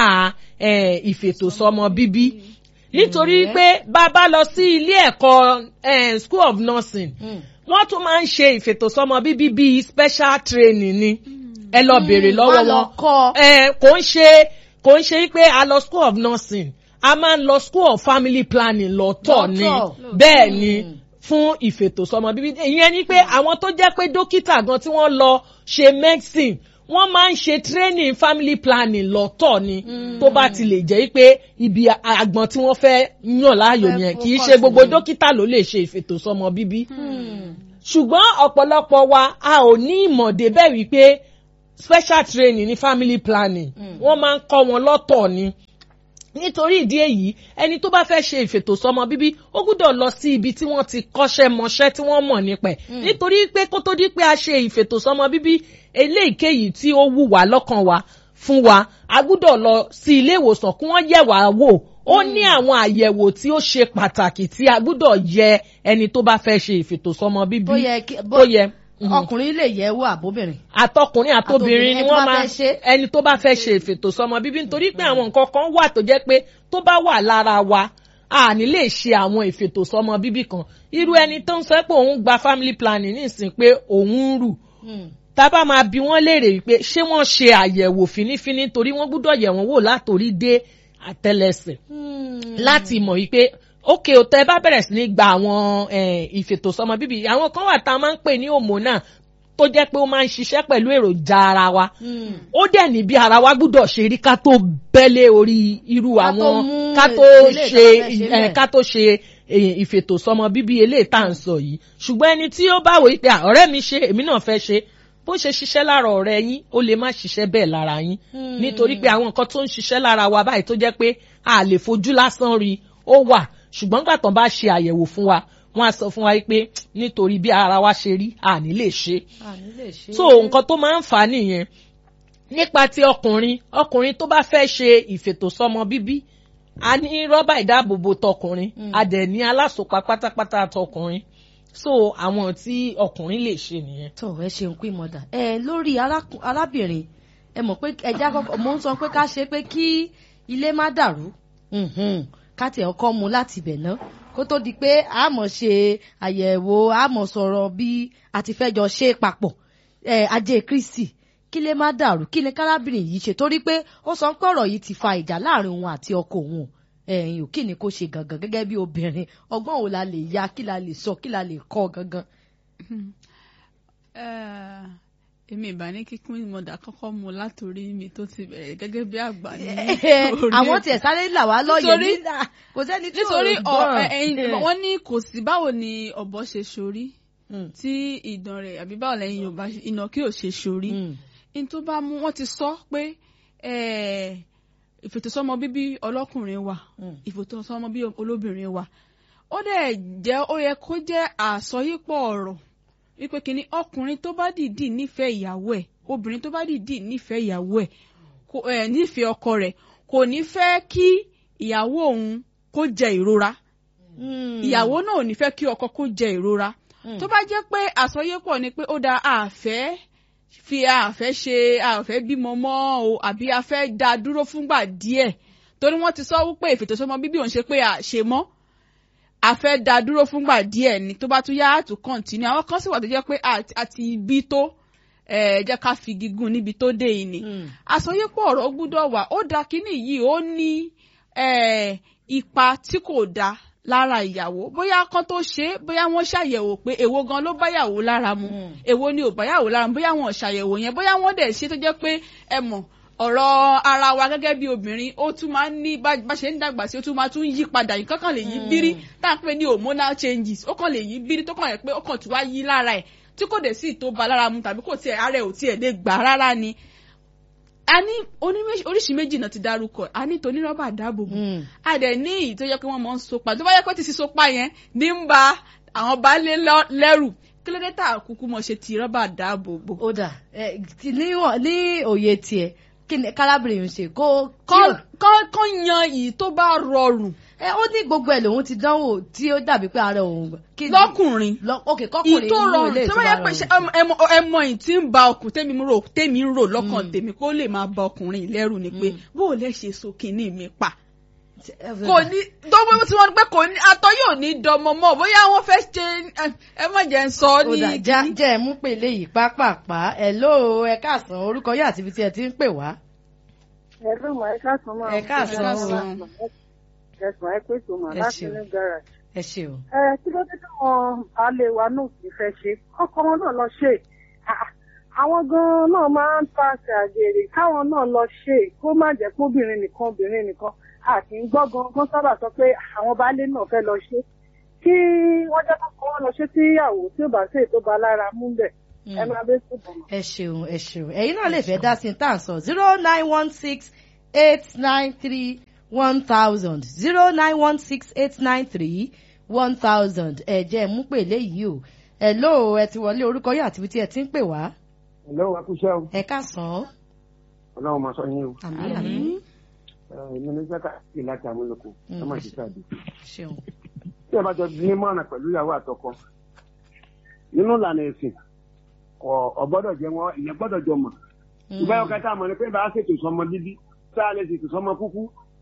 ìfètòsọ́mọ bíbí nítorí pé bá a bá lọ sí ilé ẹ̀kọ́ school of nursing wọ́n tún máa ń ṣe ìfètòsọ́mọ bíbí bíi special training ni ẹ lọ béèrè lọ́wọ́ wọn kò ń ṣe kò ń ṣe pé a lọ school of nursing a máa ń lọ school of family planning lọ́tọ̀ ni bẹ́ẹ̀ ni fún ìfètòsọ́mọ bíbí ìyẹn ni pé àwọn tó jẹ́ pé dókítà gan tí wọ́n lọ ṣe medicine wọ́n máa ń ṣe training family planning lọ́tọ̀ ni tó bá ti lè jẹ́ pé ibi àgbọn tí wọ́n fẹ́ yàn láàyò yẹn kì í ṣe gbogbo dókítà ló lè ṣe ìfètòsọ́mọ bíbí ṣùgbọ́n ọ̀pọ̀lọpọ̀ wa a ò ní ìmọ̀ débẹ̀ wípé special training ní family planning wọ́n máa ń kọ́ wọn lọ́tọ̀ ni nítorí ìdí èyí ẹni tó bá fẹ́ ṣe ìfètòsọ́mọ bíbí ó gbúdọ̀ lọ sí ibi tí wọ́n ti kọ́ṣẹ́ mọṣẹ́ tí wọ́n mọ̀ nípa ẹ̀ nítorí pé kó tó di pé a ṣe ìfètòsọ́mọ bíbí eléyìíkéyìí tí ó wù wá lọ́kàn wa fún wa a gbúdọ̀ lọ sí ilé ìwòsàn kí wọ́n yẹ̀ wá wò ó ní àwọn àyẹ̀wò tí ó ṣe pàtàkì tí a gbúdọ̀ yẹ ẹni tó bá fẹ́ ṣe ìfètòsọ́mọ bíbí bó yẹ ọkùnrin lè yẹ̀ wò àbóbìnrin. àtọkùnrin àtobìnrin ni wọ́n máa ẹni tó bá fẹ́ ṣe ìfètòsọ́mọ bíbí nítorí pé àwọn nǹkan kan wà tó jẹ́ pé tó bá wà lára wa a ní lè ṣe àwọn ìfètòsọ́mọ bíbí kan irú ẹni tó ń sọ pé òun gba family planning nísìnyí pé òun ń rù tábà máa bi wọ́n léèrè wípé ṣé wọ́n ṣe àyẹ̀wò fínífíní torí wọ́n gbúdọ̀ yẹ̀ wọ́n wò látòrí dé àtẹlẹsẹ̀ láti mọ̀ wípé ókè òtẹ́ bá bẹ̀rẹ̀ sí ní gba àwọn ìfètòsọ́mọ bíbí àwọn kan wà tá a máa ń pè ní hormone tó jẹ́ pé ó máa ń ṣiṣẹ́ pẹ̀lú èròjà ara wa ó dẹ̀ ní bí ara wa gbúdọ̀ ṣe rí ká tó bẹ́lẹ̀ orí irú àwọn ká tó ṣe ká tó ṣe ìfètòsọ́mọ bíbí eléyìí tá à ń sọ yìí ṣùgbọ́n ẹni tí ó bá wò yí pé ọ̀rẹ́ mi ṣe èmi náà fẹ́ ṣe bó ṣe ṣiṣẹ́ lára ọ̀rẹ́ yín ó lè má ṣiṣẹ́ bẹ́ẹ̀ lára yín nítorí pé àwọn nǹkan tó ń ṣiṣẹ́ lára wa báyìí tó jẹ́ pé a lè fojú lásán rí ó wà ṣùgbọ́n gbà tán bá ṣe àyẹ̀wò fún wa wọ́n á sọ fún wa pé nítorí bí ara wa ṣe rí a ní lè ṣe so nǹkan tó máa ń fà á nìyẹn nípa ti ọkùnrin ọkùnrin tó bá fẹ́ ṣe ìfètòsọ́mọ bíbí a ní rọ́bà ìdáàbòbò tọkùnrin a dẹ̀ ní alásòpá pátápátá tọkùnrin so àwọn tí ọkùnrin lè ṣe nìyẹn. tó ẹ ṣeun pé mọ̀dà ẹ lórí arábìnrin ẹ mọ̀ pé ẹja kọ́kọ́ mo ń sọ pé ká ṣe pé kí ilé má dàrú ká tiẹ̀ kọ́ mu láti ibẹ̀ ná kó tó di pé a mọ̀ ṣe àyẹ̀wò a mọ̀ sọ̀rọ̀ bí a ti fẹ́ jọ ṣe papọ̀ ajé Kristi kí lè má dàrú kí ni kárábìnrin yìí ṣe torí pé ó sọ pé ọ̀rọ̀ yìí ti fa ìjà láàrin òun àti ọkọ òun ẹ̀yìn ò kí ni kó ṣe gangan gẹ́gẹ́ bí obìnrin ọgbọ́n wo la lè ya kí la lè sọ kí la lè kọ́ gangan. èmi ìbá ní kíkún ìmọ̀dà kọ́kọ́ mu látòrí mi tó ti bẹ̀rẹ̀ gẹ́gẹ́ bí àgbà ní àwọn tiẹ̀ sáré là wá lọ́yẹ̀ nígbà kò sẹ́ni tí ò gbọ́ràn. wọ́n ní kò sí báwo ni ọ̀bọ ṣe ṣorí tí ìdán rẹ̀ àbí báwo lẹ́yìn Yorùbá ìnàkí ò ṣe ṣorí ní tó bá mú wọ́n ti sọ pé ìfètòsọ́mọ bíbí ọlọ́kùnrin wà ìfètòsọ́mọ bíbí olóbìnrin wà ó dẹ̀ jẹ́ ó yẹ kó jẹ́ àsọyípọ̀ ọ̀rọ̀ wípé kínní ọkùnrin tó bá dìídì nífẹ̀ẹ́ ìyàwó ẹ̀ obìnrin tó bá dìídì nífẹ̀ẹ́ ìyàwó ẹ̀ nífẹ̀ẹ́ ọkọ rẹ̀ kò ní fẹ́ kí ìyàwó òun kó jẹ ìrora ìyàwó náà ò ní fẹ́ kí ọkọ kó jẹ ìrora tó bá jẹ́ pé àsọyépọ̀ ni pé ó da àfẹ́ fi àfẹ́ ṣe àfẹ́ bímọ mọ́ o àbí àfẹ́ dá dúró fúngbà díẹ̀ torí wọ́n ti sọ wípé ìfètòsọ́mọ bíbí òun ṣe pé àṣe mọ́ àfẹ́ dá dúró fúngbà díẹ̀ ni tó bá tún yá àtún kọ́ntínú àwọn kan sì wà tó jẹ́ pé àti ibi tó ẹ jẹ́ ká fi gígùn níbi tó dé yìí ni àsọyépọ̀ ọ̀rọ̀ gbúdọ̀ wà ó da kínní yìí ó ní ipa tí kò da lára ìyàwó bóyá kan tó ṣe é bóyá wọ́n ṣàyẹ̀wò pé èwo gan ló bá yàwó lára mu èwo ni ò bá yàwó lára mu bóyá wọ́n ṣàyẹ̀wò yẹn bóyá wọ́n dẹ̀ ṣe tó jẹ́ pé ẹ mọ̀ ọ̀rọ̀ ara wa gẹ́gẹ́ bí obìnrin ó tún máa ń ní bá ṣe ń dàgbà sí ó tún máa tún yí padà yìí kankan lè yí bírí tá à ń pè ní hormonal changes ó kàn lè yí bírí tó kàn yẹ pé ó kàn tún wá yí lára ẹ̀ tí kò dé sí ìtò ba lára mu tàbí kò tiẹ̀ ara ẹ̀ ò tiẹ̀ lè gbà rárá ni a ní oní- oríṣi méjì náà ti dárúkọ a ní toní rọ́bà dáàbòbò Mm. a dẹ̀ ní èyí tó yẹ pé wọ́n mọ̀ ń sopa tó bá yẹ pé ti sí sopa yẹn ní ń ba àwọn baálé lọ- lẹ́rù kí ló dé tá a kúkú mọ̀ ṣe ti rọ́bà dáàbòbò. ó dà ẹ, ti- níwọ̀n- ní òye tiẹ̀ kí ni kálábìrin ń ṣe kó kọ́ kọ́ kọ́ yan èyí tó bá rọrùn ẹ ó ní gbogbo ẹ̀ lòun ti dánwò tí ó dàbí pé ara òun gbà. Kí ni- lọ́kùnrin lọ ok èyí kọkùnrin tó inú rọrùn ilé tó bá yẹ ìtura pé ṣe rọrùn. ẹ mọ ẹ mọ èyí tí ń ba ọkùn tèmi ń rò tèmi ń rò lọ́kàn tèmi kó lè máa ba ọkùnrin lẹ́rù ni pé bó o lè ṣe so kinní mi pa kò ní dọ́gbọ́n tí wọ́n gbé kò ní atọ́ yóò ní dọmọ mọ́ bóyá wọ́n fẹ́ ṣe ẹ- ẹ má jẹ́ ń sọ ọ́ ó ní dà já jẹ́ ẹ mú pé eléyìí pápápá ẹ ló ẹ káàsán orúkọ yóò àti ibi tí ẹ ti ń pè wá. Ẹ̀rọ mọ̀ ẹ káàsán máa. Ẹ káàsán o. Ẹ̀sùn ẹ pèsè mọ̀ Ẹ láti ṣeun. ní garage. ẹ ṣe o. Ẹ kí ló dé táwọn alẹ́ wa náà kì í fẹ́ ṣe? Ọkọ wọn náà lọ ṣe. Ah, Àwọn gan-an náà máa ń pàṣẹ àgbèrè káwọn náà lọ ṣe kó má jẹ́ pé obìnrin nìkan obìnrin nìkan. A kì í gbọ́ gangan sábà sọ pé àwọn baálé náà fẹ́ lọ ṣe. Kí wọ́n jẹ́ kó kọ́ wọn lọ ṣe sí ìyàwó tí ó bá ṣe tó ba lára mú bẹ̀. Ẹ máa bẹ́ sùn bọ̀. ẹ ṣeun ẹ ṣeun ẹ̀yin náà lè fẹ́ dá sí tá à ń sọ zero nine one six eight nine three one thousand zero nine one six eight nine three one thousand ẹ jẹ́ ẹ mú pè léyìí o ẹ ló ẹ ti wọlé orúkọ yóò àti ibi tí ẹ ti ń pè wá Hello, ẹ kú iṣẹ́ o. ẹ káàsán Ọlọ́run máa sọ yín o. àmì àmì Èmi ní Jẹ́ka sí láti Amúlòkó. Ẹ má ṣe sáà dé. ṣeun Tí ẹ bá jọ ní mọ̀ràn pẹ̀lú ìyàwó àtọkọ. Nínú ìlànà ẹ̀sìn, ọ̀ ọ̀gbọ́dọ̀ jẹ́ wọn, ìyẹn gbọ́dọ̀ jọ mọ̀. Ìgbà yóò kẹta mọ̀ ni pé bá a ṣètò sọmọ bíbí, tá a lè ṣètò sọmọ kúkú.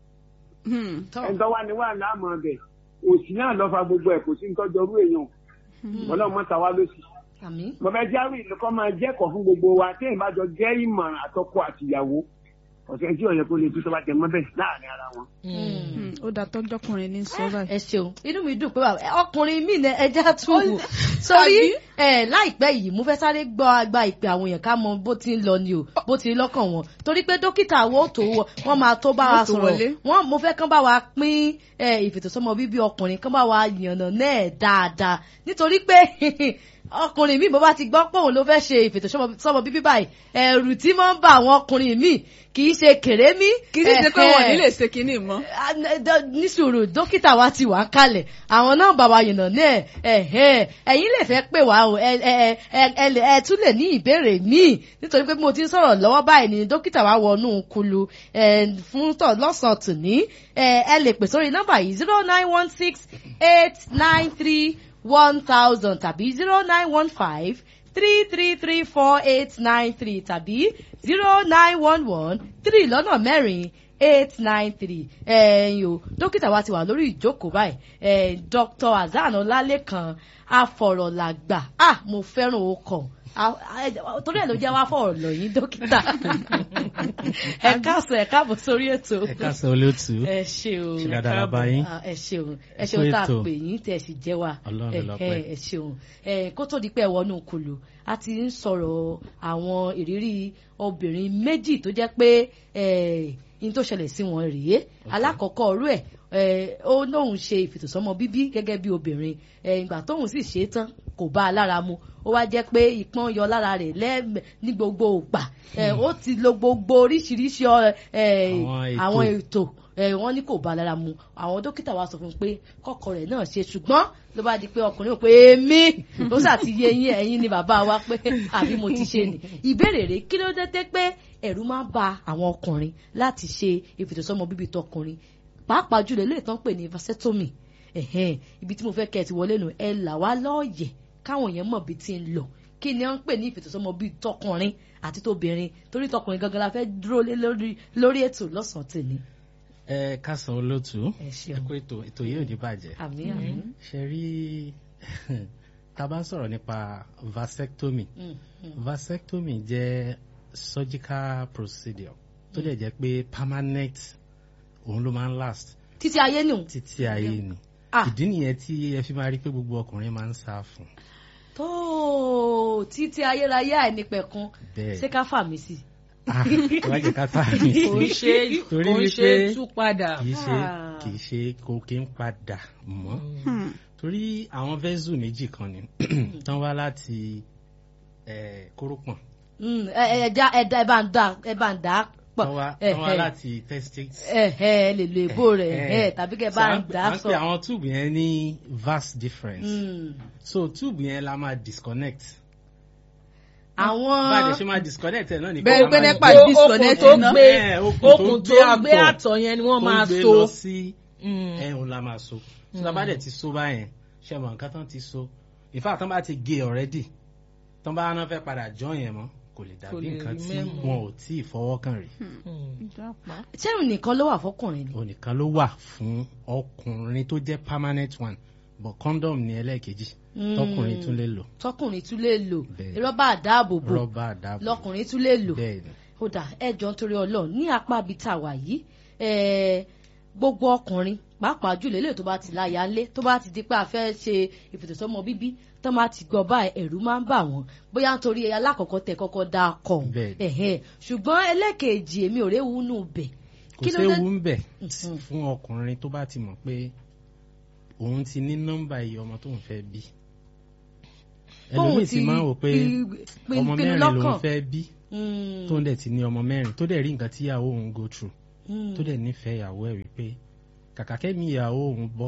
Ẹni tó wá ní wà láàmú ọbẹ̀. Òsì náà lọ fa gbogbo ẹ̀ kò sí nítọ́jọ́ orú èèyàn. Ọlọ́run mọ́ ta wá lóṣì. àmì Mo fẹ́ jáwé ìlúkọ́ máa jẹ́kọ̀ọ́ fún gbogbo wa tí èèyàn bá jọ jẹ́ ìmọ̀ràn àtọkọ àtìyàwó. Ọ̀sẹ̀ tí ọ̀yẹ́ kó lè tú tó bá jẹ mọ́ bẹ́ẹ̀ láàrin ara wọn. ó dà tọ́jọ́kùnrin ní sọ báyìí. ẹ ṣeun inú mi dùn pé wà ẹ, ọkùnrin mi ní ẹja tún wò sórí ẹ láìpẹ́ yìí mo fẹ́ sáré gbọ́ àgbà ìpè àwọn èèyàn ká mọ bó ti ń lọ ni o bó ti ń lọ́kàn wọn torí pé dókítà wo tó wọ wọ́n máa tó bá wa Wọ́n tó sọ̀rọ̀ wọlé. wọ́n mo fẹ́ kán bá wa pín ẹ ìfètòsọ́mọ bíbí ọkùnrin kán bá wa yànnà náà dáadáa nítorí pé ọkùnrin mi bó bá ti gbọ́ pé òun ló fẹ́ ṣe ìfètòsọ́mọ bíbí báyìí ẹ̀rù tí máa ń bá àwọn ọkùnrin mi kì í ṣe kèrémí kì í sì ṣe pé wọn ò ní ẹ̀hẹ́ lè ṣe kinní mọ́. Ah, n- d- ní sùúrù dókítà wa ti wà ń kalẹ̀ àwọn náà bàbá yìnbọn ní ẹ̀ ẹ̀hẹ́ ẹ̀yin lè fẹ́ pè wá o ẹ ẹ ẹ ẹ lè- ẹ tún lè ní ìbéèrè míì nítorí pé bí mo ti ń sọ̀rọ̀ lọ́wọ́ báyìí ni dókítà wa wọnú kulu ẹ fún tọ̀ lọ́sàn-án tòní ẹ ẹ lè pè sórí nọ́mbà yìí zero nine one six eight nine three one thousand tàbí zero nine one five three three three four eight nine three tàbí zero nine one one three lọ́nà mẹ́rin eight nine three ẹ̀yin o dókítà wa ti wà lórí ìjókòó báyìí ẹ̀ dr azan ọlálẹ́kan afọ̀rọ̀làgbà ah mo fẹ́ràn okọ̀ Ah, ah, torí ẹ̀ ló jẹ́ wá fọ̀rọ̀ lọ yín dókítà ẹ káàsán ẹ káàbọ̀ sórí ètò ẹ káàsán olóòtú ẹ ṣeun ṣe dáadáa la bá yín Ah, ẹ ṣeun ẹ Ẹ ṣeun kú tá a ètò. pè yín tẹ ẹ sì jẹ́ wa Ọlọ́run ẹ lọ́pẹ́. ẹ ẹ ṣeun ẹ kó tó di pé ẹ wọnú kulu a ti ń sọ̀rọ̀ àwọn ìrírí obìnrin méjì tó jẹ́ pé ẹ in tó ṣẹlẹ̀ sí wọn rèé alákọ̀ọ́kọ́ ọ̀rú ẹ̀ ẹ, ó lóun ṣe ìfètòsọ́mọ bíbí gẹ́gẹ́ bí obìnrin ẹ, ìgbà tóun sì ṣe é tán kò bá a lára mu ó wá jẹ́ pé ìpọ́n yọ lára rẹ̀ lẹ́ẹ̀mẹ̀ ní gbogbo ògbà ẹ, ó ti lo gbogbo oríṣiríṣi ọ, ẹ, Àwọn ètò. àwọn ètò ẹ, wọ́n ní kò bá a lára mu àwọn dókítà wa sọ fún un pé kọ́kọ́ rẹ̀ náà ṣe ṣùgbọ́n ló bá di pé ọkùnrin ò pé èmi ó ṣàti yé yín ẹ̀yin ni bàbá wa pé àbí mo ti ṣe nì ìbéèrè rẹ̀ kí ló dé dé pé ẹ̀rù máa ń ba àwọn ọkùnrin láti ṣe ìfètòsọ́mọ bíbí tọkùnrin pàápàá jùlọ ilé ìtàn pè ní vasectomy ẹ̀hẹ́n ibi tí mo fẹ́ kẹ́ ẹ ti wọlé nù ẹ là wá lọ́ọ̀yẹ̀ káwọn èèyàn mọ̀ bí ti ń lọ kí ni wọ́n ń pè ní ìfètòsọ́mọ bíi tọkùnrin àti tóbìnrin torí tọkùnrin gangan la fẹ́ dúró lé lórí lórí ètò lọ́sàn-án tèmi ẹ káàsán olóòtú ẹ ẹ ṣeun kú ètò ètò yìí ò ní bàjẹ́ àmì àmì ṣe rí tá a bá ń sọ̀rọ̀ nípa vasectomy Mm, mm. vasectomy jẹ́ surgical procedure tó dẹ̀ jẹ́ pé permanent òun ló máa ń last títí ayé nù títí ayé ni Ah. ìdí nìyẹn tí ẹ fi máa rí pé gbogbo ọkùnrin máa ń sá fún tó títí ayérayé àìnípẹ̀kun bẹ́ẹ̀ ṣé ká fà mí sí ah wá jẹ́ ká fà mí kò ń ṣe Torí kò ń ṣe wípé- tú padà. kì í ṣe Ah. kì í ṣe kò kí ń padà mọ́ Hmm. torí àwọn vẹ́sù méjì kan ni tán wá láti eh, kórópọ̀n Mm, ẹ ẹ ẹja ẹda ẹ bá ń dà ẹ bá ń dà á pọ̀ tán wá ẹ tán wá ẹ láti testate. ẹ ẹ lè lo èbó rẹ̀ ẹ tàbí kẹ bá ń dà á à ń sọ. pè àwọn tube yẹn ní vast difference. Mm. so tube yẹn la máa disconnect. àwọn bá a dẹ̀ ṣe máa disconnect ẹ̀ náà ni Bẹ́ẹ̀ kó pé máa nípa gbé- disconnect okùn tó iná. gbé Ẹ̀, okùn tó okùn tó gbé gbé àtọ̀. àtọ̀ yẹn ni wọ́n tó máa gbé so. lọ sí Mm. ẹ̀hún la máa so so tá a bá dẹ̀ ti so báyẹn ṣe mọ̀ nǹkan tán ti so in fact tán bá ti gé already tán bá náà fẹ́ padà join yẹn mọ́ kò lè Kò dàbí lè nǹkan rí tí mẹ́mọ́. wọn ò tí ì fọwọ́ kàn rí Mm. ìjàpá. ṣẹ́rù nìkan ló wà fọkùnrin ni. onìkan ló wà fún ọkùnrin tó jẹ́ permanent one but condom ní ẹlẹ́ẹ̀kejì Mm. tọkùnrin tún lè lò tọkùnrin tún lè lò Bẹ́ẹ̀. rọ́bà àdáàbòbò rọ́bà àdàbò lọkùnrin tún lè lò bẹ́ẹ̀ ni ó dà ẹjọ́ nítorí Ọlọ́run ní apá ibi tá a wà yìí eh, gbogbo ọkùnrin pàápàá jùlọ eléyìí tó bá ti láya ńlé tó bá ti di pé a fẹ́ ṣe ìfètòsọ́mọ bíbí tó máa ti gbọ́ báyìí ẹ̀rù máa ń bà wọ́n bóyá nítorí alákọ̀ọ́kọ́ tẹ kọ́kọ́ dá a kọ̀ Bẹ́ẹ̀ ni. ẹ̀hẹ́n ṣùgbọ́n ẹlẹ́kejì èmi ò réwu nù bẹ̀ kò kí ló dé séwu ń bẹ̀ Mhm. fún ọkùnrin tó bá ti mọ̀ pé òun ti ní nọ́mbà iye ọmọ tóun fẹ́ bí ẹlòmíì sì máa ń wò pé ọmọ mẹ́rin lòun fẹ́ bí Mm, tó ń dẹ̀ ti ní ọmọ mẹ́rin tó dẹ̀ rí nǹkan tí ìyàwó òun go through mm, tó dẹ̀ nífẹ̀ẹ́ ìyàwó ẹ̀ wípé kàkà kẹ́mi ìyàwó òun bọ́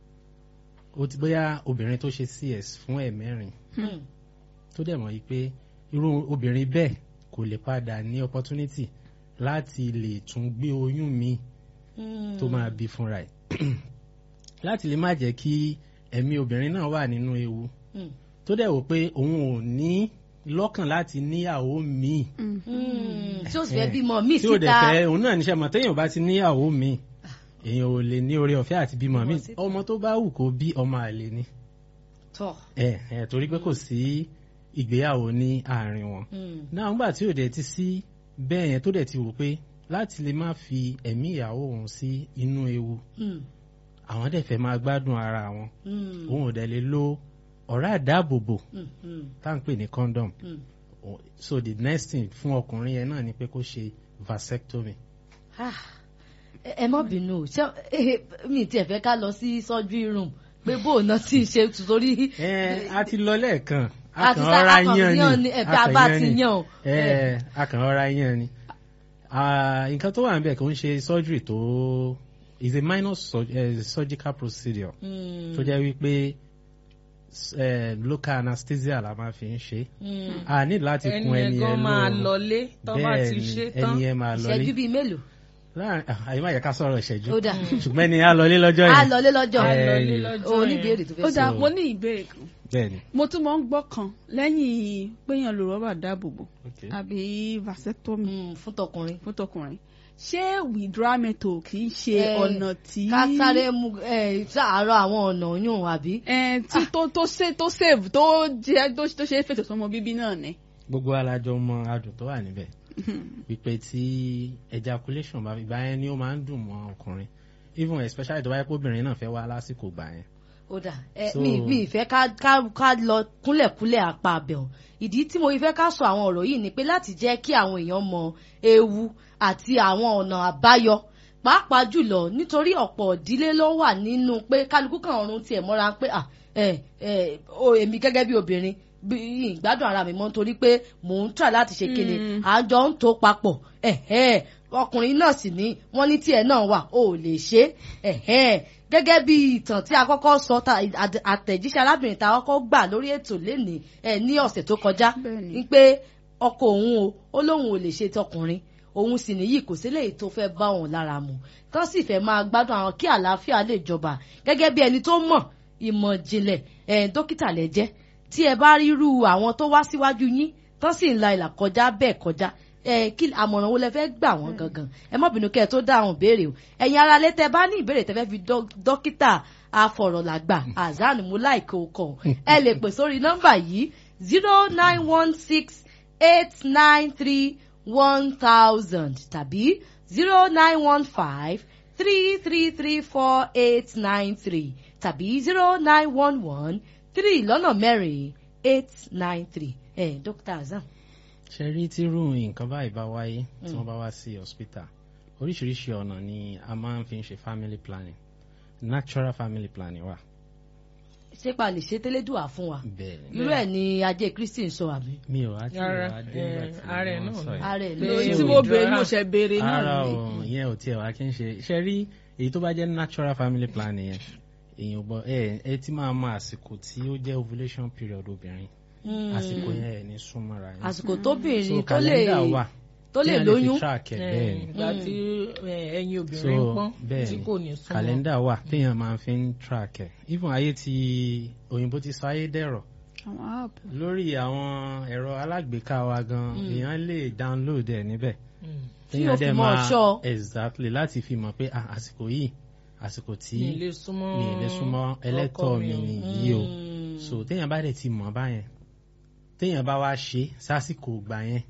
ó ti bóyá obìnrin tó ṣe cs fún ẹ̀ mẹ́rin mm, tó dẹ̀ mọ̀ yìí pé irú obìnrin bẹ́ẹ̀ kò lè padà ní opportunity láti lè tún gbé oyún míì mm. tó máa bí fúnra ẹ̀ láti lè má jẹ́ kí ẹ̀mí obìnrin náà wà nínú ewu Mm, tó dẹ̀ wò pé òun ò ní lọ́kàn láti níyàwó míì mm. tí ó sì fẹ́ bímọ míì tí ò dẹ̀ síta fẹ́ òun náà níṣẹ́ mọ̀ téèyàn bá ti níyàwó míì èèyàn ò lè ní oore ọ̀fẹ́ àti bímọ míì síta. ọmọ tó bá wù kó bí ọmọ àlè ni tọ̀. ẹ ẹ torí pé kò sí ìgbéyàwó ní àárín wọn Mm, náà nígbà tí ò dẹ̀ ti sí bẹ́ẹ̀ yẹn tó dẹ̀ ti wò pé láti lè má fi ẹ̀mí ìyàwó òun sí inú ewu mm, àwọn dẹ̀ fẹ́ máa gbádùn ara wọn mm, òun ò dẹ̀ lè lo ọ̀rá àdáàbòbò mm, mm, tá à ń pè ní condom mm. O- so the next thing fún ọkùnrin yẹn náà ni pé kó ṣe vasectomy. Ah, ẹ ẹ má bínú o ṣé eh, mi tiẹ̀ fẹ́ ká lọ sí surgery room pé bóun náà ti ṣe torí ẹ a ti lọ lẹ́ẹ̀kan a àti kàn sá ọ̀ra akàn yán yàn ni ni ẹ̀bí abá ti yàn o. ẹ a kàn ọ̀ra yán ni Ah, nǹkan tó wà níbẹ̀ kò ń ṣe surgery tó is a minor sur uh, surgical procedure Mm, tó jẹ́ wípé eh, local anesthesia la máa fi ń ṣe mm. a ní láti ẹni kun ẹni yẹn gan yẹn máa lóorun lọlé tó bá bẹ́ẹ̀ ti ni ṣe tán. ẹni yẹn máa lọlé ìṣẹ́jú bíi mélòó láàrin ah, àyè má yẹ ká sọ̀rọ̀ ìṣẹ́jú ó dà ṣùgbọ́n ẹni á lọlé lọ́jọ́ á yẹn lọlé lọ́jọ́ á Eh, lọlé lọ́jọ́ o yẹn. níbèrè tó ó fẹ́ sọ. dáa mo ní ìbéèrè kan bẹ́ẹ̀ ni mo tún mọ̀ ń gbọ́ kan lẹ́yìn péyàn lo rọ́bà dáàbòbò okay. àbí vasectomy Mm, fún tọkùnrin fún tọkùnrin ṣé withdrawal method kì í ṣe Eh, ọ̀nà tí ká sáré mu ẹ sàárọ̀ àwọn ọ̀nà yún àbí. Eh, tí tó tó ṣe tó save tó jẹ tó tó ṣe é fètò sọmọ bíbí náà ni. gbogbo alájọ mọ adùn tó wà níbẹ̀ wípé tí ejaculation bá ìgbà yẹn ni ó máa ń dùn mọ́ ọkùnrin even especially tó bá yẹ kó obìnrin náà fẹ́ wá lásìkò gbà yẹn ó dà ẹ So- mi mi ìfẹ́ ká ká ká lọ kúnlẹ̀kúnlẹ̀ apá abẹ̀hùn ìdí tí mo fi fẹ́ ká sọ àwọn ọ̀rọ̀ yìí ni pé láti jẹ́ kí àwọn èèyàn mọ ewu àti àwọn ọ̀nà àbáyọ pàápàá jùlọ nítorí ọ̀pọ̀ ìdílé ló wà nínú pé kálukú kan ọ̀run tiẹ̀ mọ́ra pé à ẹ ẹ o èmi gẹ́gẹ́ bí obìnrin bí ìgbádùn ara mi mọ́ nítorí pé mò ń try láti ṣe kíni Mm. àjọ ń tó papọ̀ ẹ̀hẹ́ ọkùnrin náà sì ní wọ́n ní tiẹ̀ náà wà ó lè ṣe ẹ̀hẹ́ gẹ́gẹ́ bí ìtàn tí a kọ́kọ́ sọ ta àd- àtẹ̀jíṣẹ́ arábìnrin tá a kọ́kọ́ gbà lórí ètò lénìí ẹ̀ ní ọ̀sẹ̀ tó kọjá Bẹ́ẹ̀ni. ní pé ọkọ òun o ó lóun ò lè ṣe tọkùnrin òun sì nìyí kò sí léyìí tó fẹ́ bá òun lára mu tán sì fẹ́ máa gbádùn àwọn kí àlàáfíà lè jọba gẹ́gẹ́ bí ẹni tó mọ̀ ìmọ̀ ìjìnlẹ̀ ẹ̀ dókítà lẹ́jẹ́ tí ẹ bá rírú àwọn tó wá síwájú yín tán sì ń la ìlà kọjá bẹ́ẹ̀ kọjá ẹ kí àmọ̀ràn wo lẹ fẹ́ gbà wọ́n gangan ẹ má bínú kẹ́ ẹ tó dá àwọn ìbéèrè o ẹ̀yin ara lé tẹ bá ní ìbéèrè tẹ fẹ́ fi dọ́- dókítà afọ̀rọ̀làgbà azan mulaiko kọ ẹ lè pè sórí nọ́mbà yìí zero nine one six eight nine three one thousand tàbí zero nine one five three three three four eight nine three tàbí zero nine one one three lọ́nà mẹ́rin eight nine three ẹ̀ dókítà azan. ṣe rí tírú nǹkan báyìí bá wáyé tí wọ́n bá wá sí hospital oríṣiríṣi ọ̀nà ni a máa ń fi ń ṣe family planning natural family planning wà ṣé pa lè ṣe tẹ́lẹ́dùà fún wa bẹ́ẹ̀ ni. irú ẹ̀ ni ajé kristi ń sọ àmì mi ò wá tí Rárá, ìwà dé eh, nígbà tí ààrẹ wọ́n náà sọ ni. yìí. ààrẹ Lórí ló Ṣé tí o mo dúró béèrè rárá? mo ṣe béèrè náà ara ni. o ìyẹn ò tiẹ̀ wá kí n ṣe ṣe rí èyí tó bá jẹ́ natural family planning yẹn èèyàn gbọ́ ẹ ẹ ti máa mọ àsìkò tí ó jẹ́ ovulation period obìnrin àsìkò yẹn ẹ̀ ní súnmọ́ra yẹn àsìkò so tóbìnrin tó lè kàlẹ́ndà wà tó lè tí a lóyún fi track ẹ̀ bẹ́ẹ̀ ni ìgbà tí eh, ẹyin so obìnrin ń pọ́n bẹ́ẹ̀ tí ni kò ní súnmọ́. kàlẹ́ndà wà téèyàn máa fi ń track ẹ̀ even ayé ti òyìnbó ti sọ ayé dẹ̀rọ̀ àwọn app lórí àwọn ẹ̀rọ alágbèéká wa gan èèyàn lè download ẹ̀ níbẹ̀ Mm. Tí yóò fi mọ̀ ṣọ́. exactly láti fi mọ̀ pé ah, àsìkò yìí àsìkò tí mi ì lè súnmọ́ mi ì lè súnmọ́ ẹlẹ́tọ̀ ọkọ mi o. nìyí o so téèyàn bá dẹ̀ ti mọ̀ báyẹn téèyàn bá wá ṣe sásìkò gbà yẹn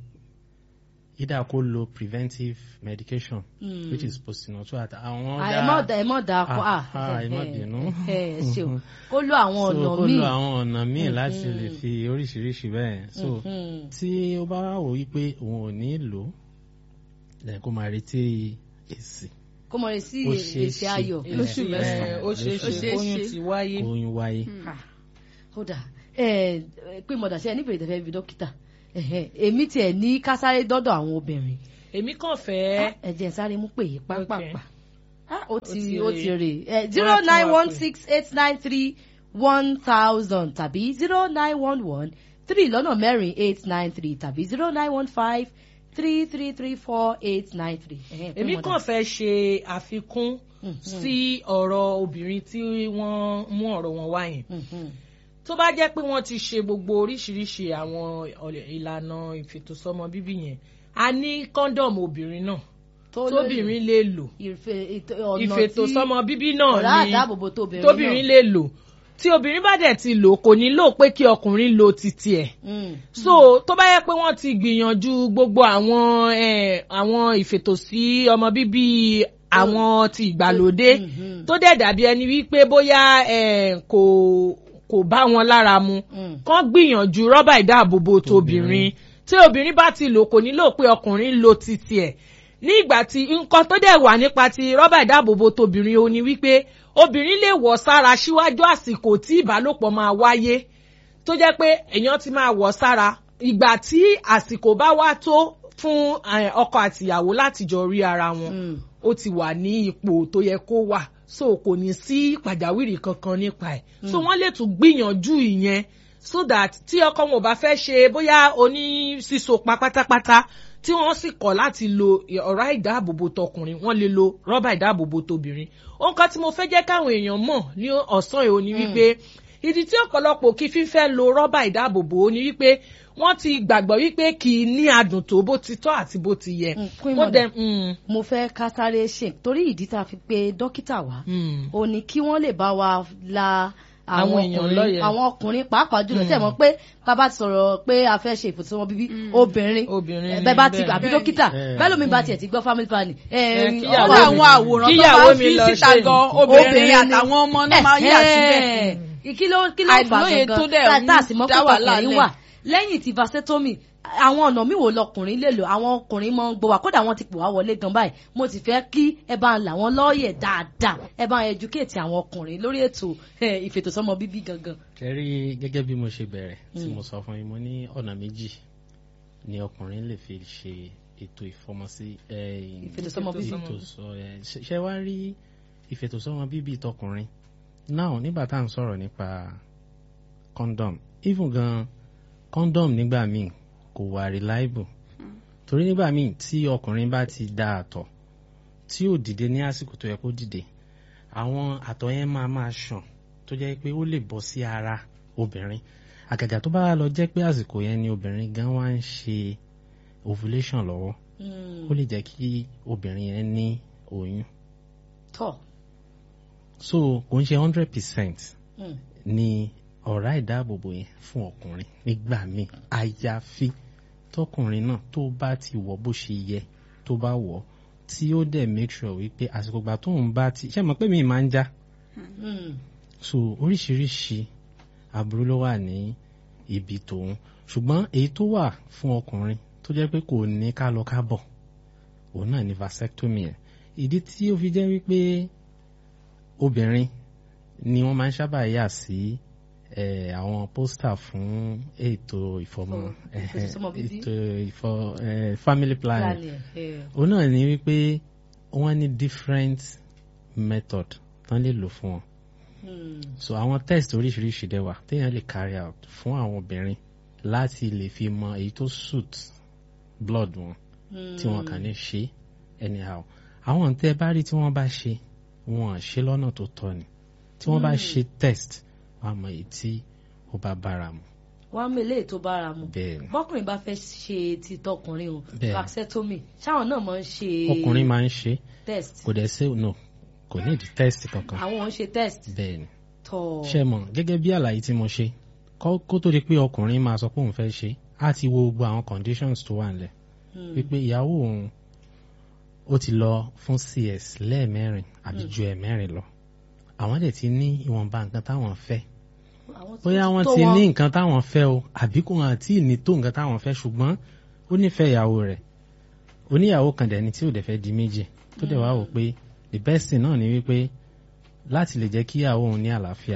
ìdá kó lo preventive medication which is postnatal at àwọn àìmọ̀dà àìmọ̀dà kọ́ à Ah, ẹ má bínú. ẹ ẹ ṣe o kó lo àwọn so ọ̀nà kó míì lo àwọn ọ̀nà míì láti lè fi oríṣiríṣi bẹ́ẹ̀ so Mhm. tí ó bá wò wípé òun ò ní lò ó lẹ́yìn kó máa retí èsì kó mọ̀ rẹ̀ sí Ó ṣeé èsì ṣe. ayọ̀ Eh, Lóṣù Eh, mẹ́sàn-án. ó ṣeé Ó ṣe ṣeé kóyún ṣe. ti wáyé. oyún wáyé. Ah, ó dà ẹ pé mọ̀dà ṣe nífẹ̀ẹ́ ìtẹ̀fẹ́ bí dókítà Ẹ̀hẹ̀, èmi tiẹ̀ ní ká sáré dọ́dọ̀ àwọn obìnrin èmi kàn fẹ́ ẹ jẹ́ n sáré mú pè é pápápá Ah, ó ti ti ó rè. ti rè Wọ́n á zero tún nine wá one pè. six eight nine three one thousand tàbí zero nine one one three lọ́nà mẹ́rin eight nine three tàbí zero nine one five three three three four eight nine three. èmi kàn fẹ́ ṣe àfikún sí ọ̀rọ̀ obìnrin tí wọ́n mú ọ̀rọ̀ wọn wá yẹn tó bá jẹ́ pé wọ́n ti ṣe gbogbo oríṣiríṣi àwọn ọ̀lẹ̀- ìlànà ìfètòsọ́mọ bíbí yẹn a ní kọ́ńdọ̀mù obìnrin náà tóbìnrin lè lò ìfètòsọ́mọ bíbí ọ̀rá náà ni àdáàbòbò tóbìnrin tóbìnrin lè lò tí obìnrin bá dẹ̀ ti lò kò nílò pé kí ọkùnrin lo titi ẹ̀ náà. so tó bá yẹ pé wọ́n ti gbìyànjú gbogbo àwọn eh, àwọn ìfètòsí ọmọ bíbí àwọn ti ìgbàlódé Mhm. tó dẹ̀ dàbí ẹni wípé bóyá eh, kò kò bá wọn lára mu Mm. kán gbìyànjú rọ́bà ìdáàbòbò tóbìnrin tí obìnrin bá ti lò kò nílò pé ọkùnrin lo titi ẹ̀ ní ìgbà tí nǹkan tó dẹ̀ wà nípa ti rọ́bà ìdáàbòbò tóbìnrin ó ní wípé obìnrin lè wọ̀ sára síwájú àsìkò tí ìbálòpọ̀ máa wáyé tó jẹ́ pé èèyàn ti máa wọ̀ sára ìgbà tí àsìkò bá wá tó fún eh, ọkọ àtìyàwó láti jọ rí ara wọn Mm. ó ti wà ní ipò tó yẹ kó wà so kò ní sí pàjáwìrì kankan nípa ẹ̀ so wọ́n lè tún gbìyànjú ìyẹn so that tí ọkọ wọn ò bá fẹ́ ṣe bóyá oní sísopa pátápátá tí wọ́n sì kọ̀ láti lo ọ̀rá ìdáàbòbò tọkùnrin wọ́n lè lo rọ́bà ìdáàbòbò tóbìnrin ohun kan tí mo fẹ́ jẹ́ káwọn èèyàn mọ̀ ní ọ̀sán yìí ó ní wípé ìdí tí ọ̀pọ̀lọpọ̀ kì í fífẹ́ lo rọ́bà ìdáàbòbò ó ní wípé wọ́n ti gbàgbọ́ wípé kì í ní adùn tó bó ti tọ́ àti bó ti yẹ. Mm, Queen Ó Mother. dẹ̀- mm, mo fẹ́ ká sáré ṣe torí ìdí tá a fi pe dókítà wá mm. ó ní kí wọ́n lè bá wa la Àwọn èèyàn ọkùnrin lọ́yẹ̀. àwọn ọkùnrin pàápàá jùlọ tẹ̀ mọ́ pé bàbá ti sọ̀rọ̀ pé a fẹ́ ṣe ìfòsíwọ́n bíbí obìnrin Obìnrin eh, ni bẹ́ẹ̀ bá ti bẹ́ẹ̀. àbí dókítà Eh. bẹ́ẹ̀ lómi bá tiẹ̀ ti gbọ́ family planning. Eh, ó kíyàwó ní mi- àwọn àwòrán tó kíyàwó máa ń mi fi lọ síta ṣe gan ni. obìnrin ni. àtàwọn ọmọ náà máa ń yà síbẹ̀. Eh, kí ló kí ló fà Àìlóye tó dẹ̀ gangan ń tá a sì mọ̀ pé dá wàhálà ọkùnrin lẹ̀. wà lẹ́yìn tí vasectomy àwọn ọ̀nà míì wo lọkùnrin lè lò àwọn ọkùnrin máa ń gbọ́ wá kódà wọ́n ti pè wá wọlé gan báyìí mo ti fẹ́ kí ẹ bá ń là wọ́n lọ́ọ̀yẹ̀ dáadáa ẹ bá ń educate àwọn ọkùnrin lórí ètò eh, ìfètòsọ́mọ bíbí gangan. kẹrí gẹ́gẹ́ bí mo ṣe bẹ̀rẹ̀ tí mo sọ fún yín mo ní ọ̀nà méjì ni ọkùnrin lè fi ṣe ètò ìfọmọsí eh, Ìfètòsọ́mọ bíbí. ìfètòsọ- eh, ṣe- ṣe wá rí ìfètòsọ́mọ bíbí tọkùnrin now nígbà tá à ń sọ̀rọ̀ nípa condom even gan condom nígbà míì kò wà reliable torí nígbà míì tí ọkùnrin bá ti da àtọ̀ tí ò dìde ní àsìkò tó yẹ kó dìde àwọn àtọ̀ yẹn máa máa ṣàn tó jẹ́ pé ó lè bọ́ sí ara obìnrin àgàgà tó bá lọ jẹ́ pé àsìkò yẹn ni obìnrin gan wá ń ṣe ovulation lọ́wọ́ ó lè jẹ́ kí obìnrin yẹn ní oyún tọ́ so kò ń ṣe hundred percent Mm. ni ọ̀rá ìdáàbòbò yẹn fún ọkùnrin nígbà míì àyàfi tọkùnrin náà tó bá ti wọ̀ bó ṣe yẹ tó bá wọ̀ tí ó dẹ̀ make sure wípé àsìkò ìgbà tóun bá ti ṣe mọ̀ pé mi máa ń já Mm. so oríṣiríṣi aburú ló wà ní ibi tòun ṣùgbọ́n èyí tó wà fún ọkùnrin tó jẹ́ pé kò ní ká lọ ká bọ̀ òun náà ní vasectomy ẹ̀ ìdí tí ó fi jẹ́ wípé obìnrin ni wọ́n máa ń sábà yà sí eh, àwọn pósítà fún ètò ìfọmọ Oh, ìfètòsọ́mọ bíbí. ètò ìfọ eh, family planning Planning, eh. òun náà ni wípé wọ́n ní different method tán lè lò fún wọn Hmm. so àwọn test oríṣiríṣi dẹ̀ wà téèyàn lè carry out fún àwọn obìnrin láti lè fi mọ èyí tó suit blood wọn tí wọn kàn ní ṣe anyhow àwọn tẹ́ bá rí tí wọ́n bá ṣe wọn ṣe lọ́nà tó tọ́ ni tí wọ́n bá ṣe test wọ́n á mọ èyí tí ó bá bára mu wọ́n á mú eléyìí tó bára mu bẹ́ẹ̀ ni bọ́kùnrin bá fẹ́ ṣe ti tọkùnrin o Bẹ́ẹ̀. vasectomy ṣáwọn náà máa ń ṣe ọkùnrin máa ń ṣe test kò dẹ̀ ṣe no kò ní ìdí test kankan àwọn ò ń ṣe test bẹ́ẹ̀ ni tọ̀ ṣe mọ̀ gẹ́gẹ́ bí àlàyé tí mo ṣe kó kó tó di pé ọkùnrin máa sọ pé òun fẹ́ ṣe á ti wo gbogbo àwọn conditions tó wà nílẹ̀ Hmm. wípé ìyàwó òun ó ti lọ fún cs lẹ́ẹ̀mẹ́rin àbí ju ẹ̀mẹ́rin lọ àwọn dẹ̀ ti ní ìwọ̀nba nǹkan táwọn fẹ́ àwọn tó bóyá wọ́n tó ti wọn. ní nǹkan táwọn fẹ́ o àbí kò hàn tí ní tó nǹkan táwọn fẹ́ ṣùgbọ́n ó nífẹ̀ẹ́ ìyàwó rẹ̀ oníyàwó kan dẹ̀ ni tí ò dẹ̀ fẹ́ di méjì tó dẹ̀ wá wò pé the best thing náà ni wípé láti lè jẹ́ kí ìyàwó òun ní àlàáfíà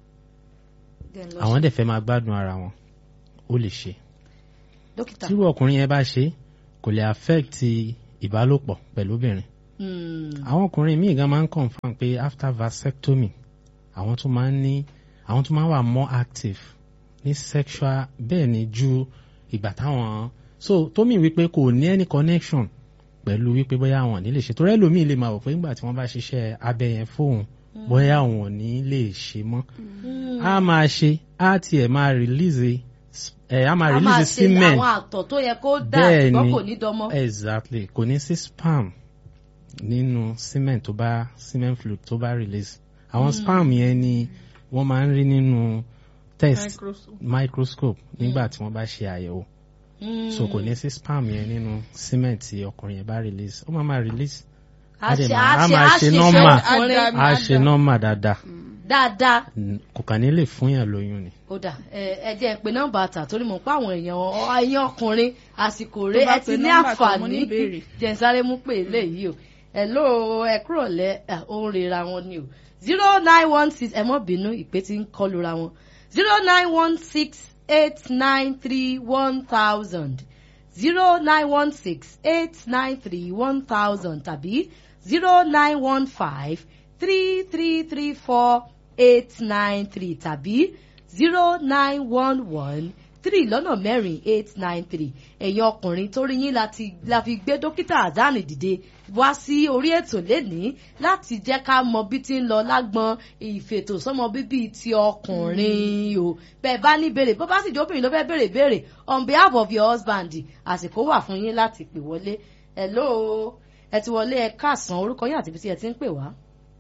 Then lọ àwọn ṣe. dẹ̀ fẹ́ máa gbádùn ara wọn ó lè ṣe dókítà tírú ọkùnrin yẹn bá ṣe kò lè affect ìbálòpọ̀ pẹ̀lú obìnrin Hmm. àwọn ọkùnrin míì gan máa ń confam pé after vasectomy àwọn tún máa ń ní àwọn tún máa ń wà more active ní sexual bẹ́ẹ̀ ni ju ìgbà táwọn so tómi wípé kò ní any connection pẹ̀lú wípé bóyá àwọn ò ní lè ṣe torí ẹlòmíì lè máa wò pé nígbà tí wọ́n bá ṣiṣẹ́ abẹ yẹn fóun bóyá àwọn ò ní lè ṣe mọ́ a máa ṣe a tiẹ̀ máa release ẹ̀ a máa a máa release ṣe semen àwọn àtọ̀ tó yẹ kó dà Bẹ́ẹ̀ ṣùgbọ́n ni. kò ní dọmọ. exactly kò ní sí spam nínú semen tó bá semen fluid tó bá release àwọn spam yẹn ni wọ́n máa ń rí nínú test Microscope. microscope nígbà tí wọ́n bá ṣe àyẹ̀wò Hmm. so kò ní sí spam yẹn nínú semen tí ọkùnrin yẹn bá release ó máa máa release a á dẹ̀ ṣe máa- a á ṣe máa a ṣe ṣe normal. iṣẹ́ ọkùnrin Á á ṣe normal dáadáa dáadáa. N- kò kàn ní lè fún yàn lóyún ni. ó dà ẹ ẹ jẹ́ ń pe nọ́mbà tà torí mo pa àwọn èèyàn ọ- ẹ̀yin ọkùnrin àsìkò rẹ̀ Tó bá ẹ ti pe ní nọ́mbà tó mú àǹfààní ní ìbéèrè. jẹ́ ń sáré mú pé eléyìí o ẹ ló ẹ kúrò lẹ ẹ, ó ń rera wọn ni o zero nine one six ẹ mọ́ bínú ìpè tí ń kọlu ra wọn zero nine one six eight nine three one thousand zero nine one six eight nine three one thousand tàbí zero nine one five three three three four eight nine three tàbí zero nine one one three lọ́nà mẹ́rin eight nine three ẹ̀yin ọkùnrin tó rí yín láti la fi gbé dókítà azani dìde wá sí orí ètò lénìí láti jẹ́ ká mọ bí ti ń lọ lágbọn ìfètò sọ́mọ bíbí ti ọkùnrin o bẹ́ẹ̀ bá ní béèrè bó bá sì jẹ́ obìnrin ló fẹ́ béèrè béèrè on behalf of your husband àsìkò wà fún yín láti pè wọlé hello ẹ ti wọlé ẹ káàsán orúkọ yín àti ibi tí ẹ ti ń pè wá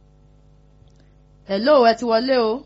hello ẹ ti wọlé o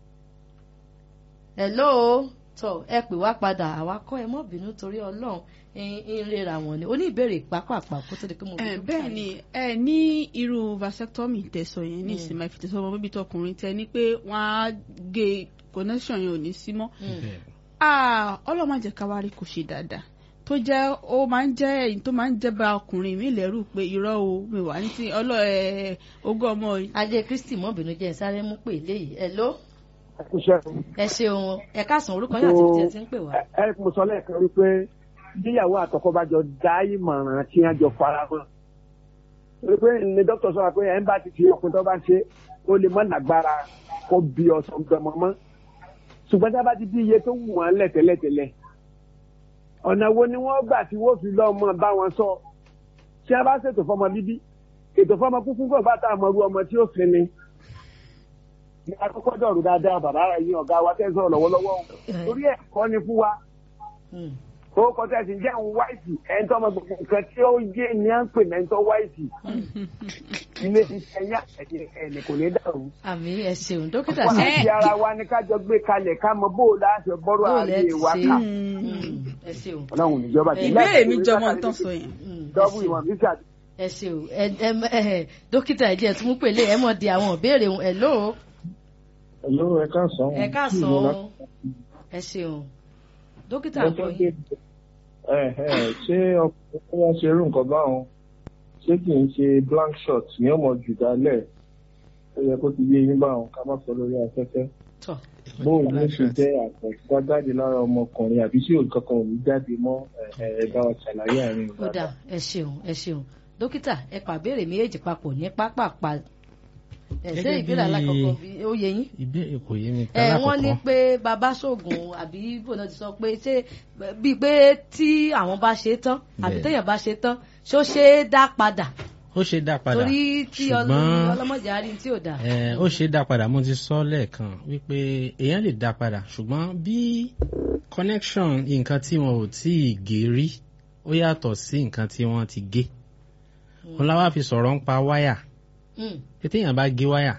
hello tọ ẹ pè wá padà àwa kọ́ ẹ mọ́ bínú torí Ọlọ́run ń rera wọn ni oníbèrè pápápá kó tó di pé mo ẹ bí bẹ́ẹ̀ ni ẹ ní irú vasectomy tẹ̀sọ̀ yẹn ní ìsinmi ìfètòsọ́ ọmọ bíbí tọkùnrin tẹ ní pé wọ́n á gé connection yẹn ò ní sí mọ́ Ah, Ọlọ́run má jẹ́ ká wá rí kò ṣe dáadáa tó jẹ́ ó máa ń jẹ́ èyí tó máa ń jẹ́ bá ọkùnrin mi lẹ́rù pé irọ́ o mi wà ní ti ọlọ́ ẹ̀ ogún ọmọ yìí. ajé kristi mọ́ bínú jẹ́ sáré mú pè léyìí hello Iṣẹ́ ẹ ṣeun ẹ káàsán orúkọ yín àti ibi tí ẹ ti ń pè wá. ẹ mo sọ lẹ́ẹ̀kan wípé bíyàwó àtọkọ bá jọ dá ìmọ̀ràn tí wọ́n jọ fara mọ́. torí pé ní dókítà sọ pé ẹ̀ ń bá ti fi ọkùnrin tó bá ń ṣe ó lè mọ́ lágbára kó bí ọsàn gbọmọ mọ́. ṣùgbọ́n tí a bá ti bí iye tó wù wọ́n lẹ̀ tẹ́lẹ̀tẹ́lẹ̀ ọ̀nà wo ni wọ́n gbà tí wọ́n fi lọ́ọ́ mọ́ bá wọn sọ tí a bá ṣètò fọmọ bíbí ètò fọmọ kúkú kò bá tá a mọ irú ọmọ tí ó fi ni ní akókó dọ̀rù dáadáa bàbá rẹ̀ yín ọ̀gá wa tẹ́ ń sọ̀rọ̀ lọ́wọ́lọ́wọ́ o. torí ẹ̀kọ́ ni fún wa Hmm. ó kọjá sí jẹ́ òun wáìtì ẹni tó ọmọ gbogbo nǹkan tí ó yé ni à ń pè ní ẹni tó wáìtì ilé iṣẹ́ yá ẹni kò ní dàrú. àmì ẹ ṣeun dókítà wọ́n ṣe á fi ara wa ní kájọ gbé kalẹ̀ ká mọ bó o láṣẹ bọ́rọ̀ Bó o lẹ ààrẹ ti wa ṣe. ká Hmm, ẹ ṣeun ọlọ́run níjọba ti ìbéèrè mi jọmọ ń tán sọ yẹn. Hmm, ẹ dọ́bù ṣeun. ìwọ̀n mi ṣàdé. ẹ ṣeun ẹ ẹ ẹ dókítà ẹ jẹ́ tún mú pèlè ẹ mọ̀ di àwọn ìbéèrè wọn hello Hello, ẹ káàsán. ẹ káàsán o. ẹ ṣeun dókítà àgbọ̀ yín. Ẹ ẹ ṣé ọkùnrin tó wá ṣe irú nǹkan báwọn ṣé kì í ṣe blank shot ní ọmọ jù dálẹ̀ ó yẹ kó ti yé yín báwọn ká má sọ lórí afẹ́fẹ́. tọ bóun ló ṣe jẹ́ àtẹ̀síwá jáde lára ọmọkùnrin àbí tí òun kankan ò ní jáde mọ́ ẹ ẹ bá wa ṣàlàyé àárín ó dà ẹ ṣeun ẹ ṣeun dókítà ẹ pàbéèrè méjèèjì papọ̀ ní pápápá ẹ ṣé Gẹ́gẹ́ ìbéèrè bí- alákọ̀ọ́kọ́ bí ó yẹ yín ìbéèrè kò yé mi ẹ wọ́n ní tálákọ̀ọ́kọ́ pé bàbá ṣoògùn àbí bòná ti sọ pé ṣé bíi pé tí àwọn bá ṣe tán àbí Bẹ́ẹ̀. téèyàn bá ṣe tán ṣó ṣe é dá padà ó ṣe dá padà torí tí ṣùgbọ́n ọlọ́mọdé á rí tí ò dáa. ẹ, ó ṣe dá padà mo ti sọ lẹ́ẹ̀kan wípé èèyàn lè dá padà ṣùgbọ́n bí connection nǹkan tí wọn ò tí ì gé rí ó yàtọ̀ sí nǹkan tí wọ́n ti gé wọn láwa fi sọ̀rọ̀ ń pa wáyà Mm, pé téèyàn bá gé wáyà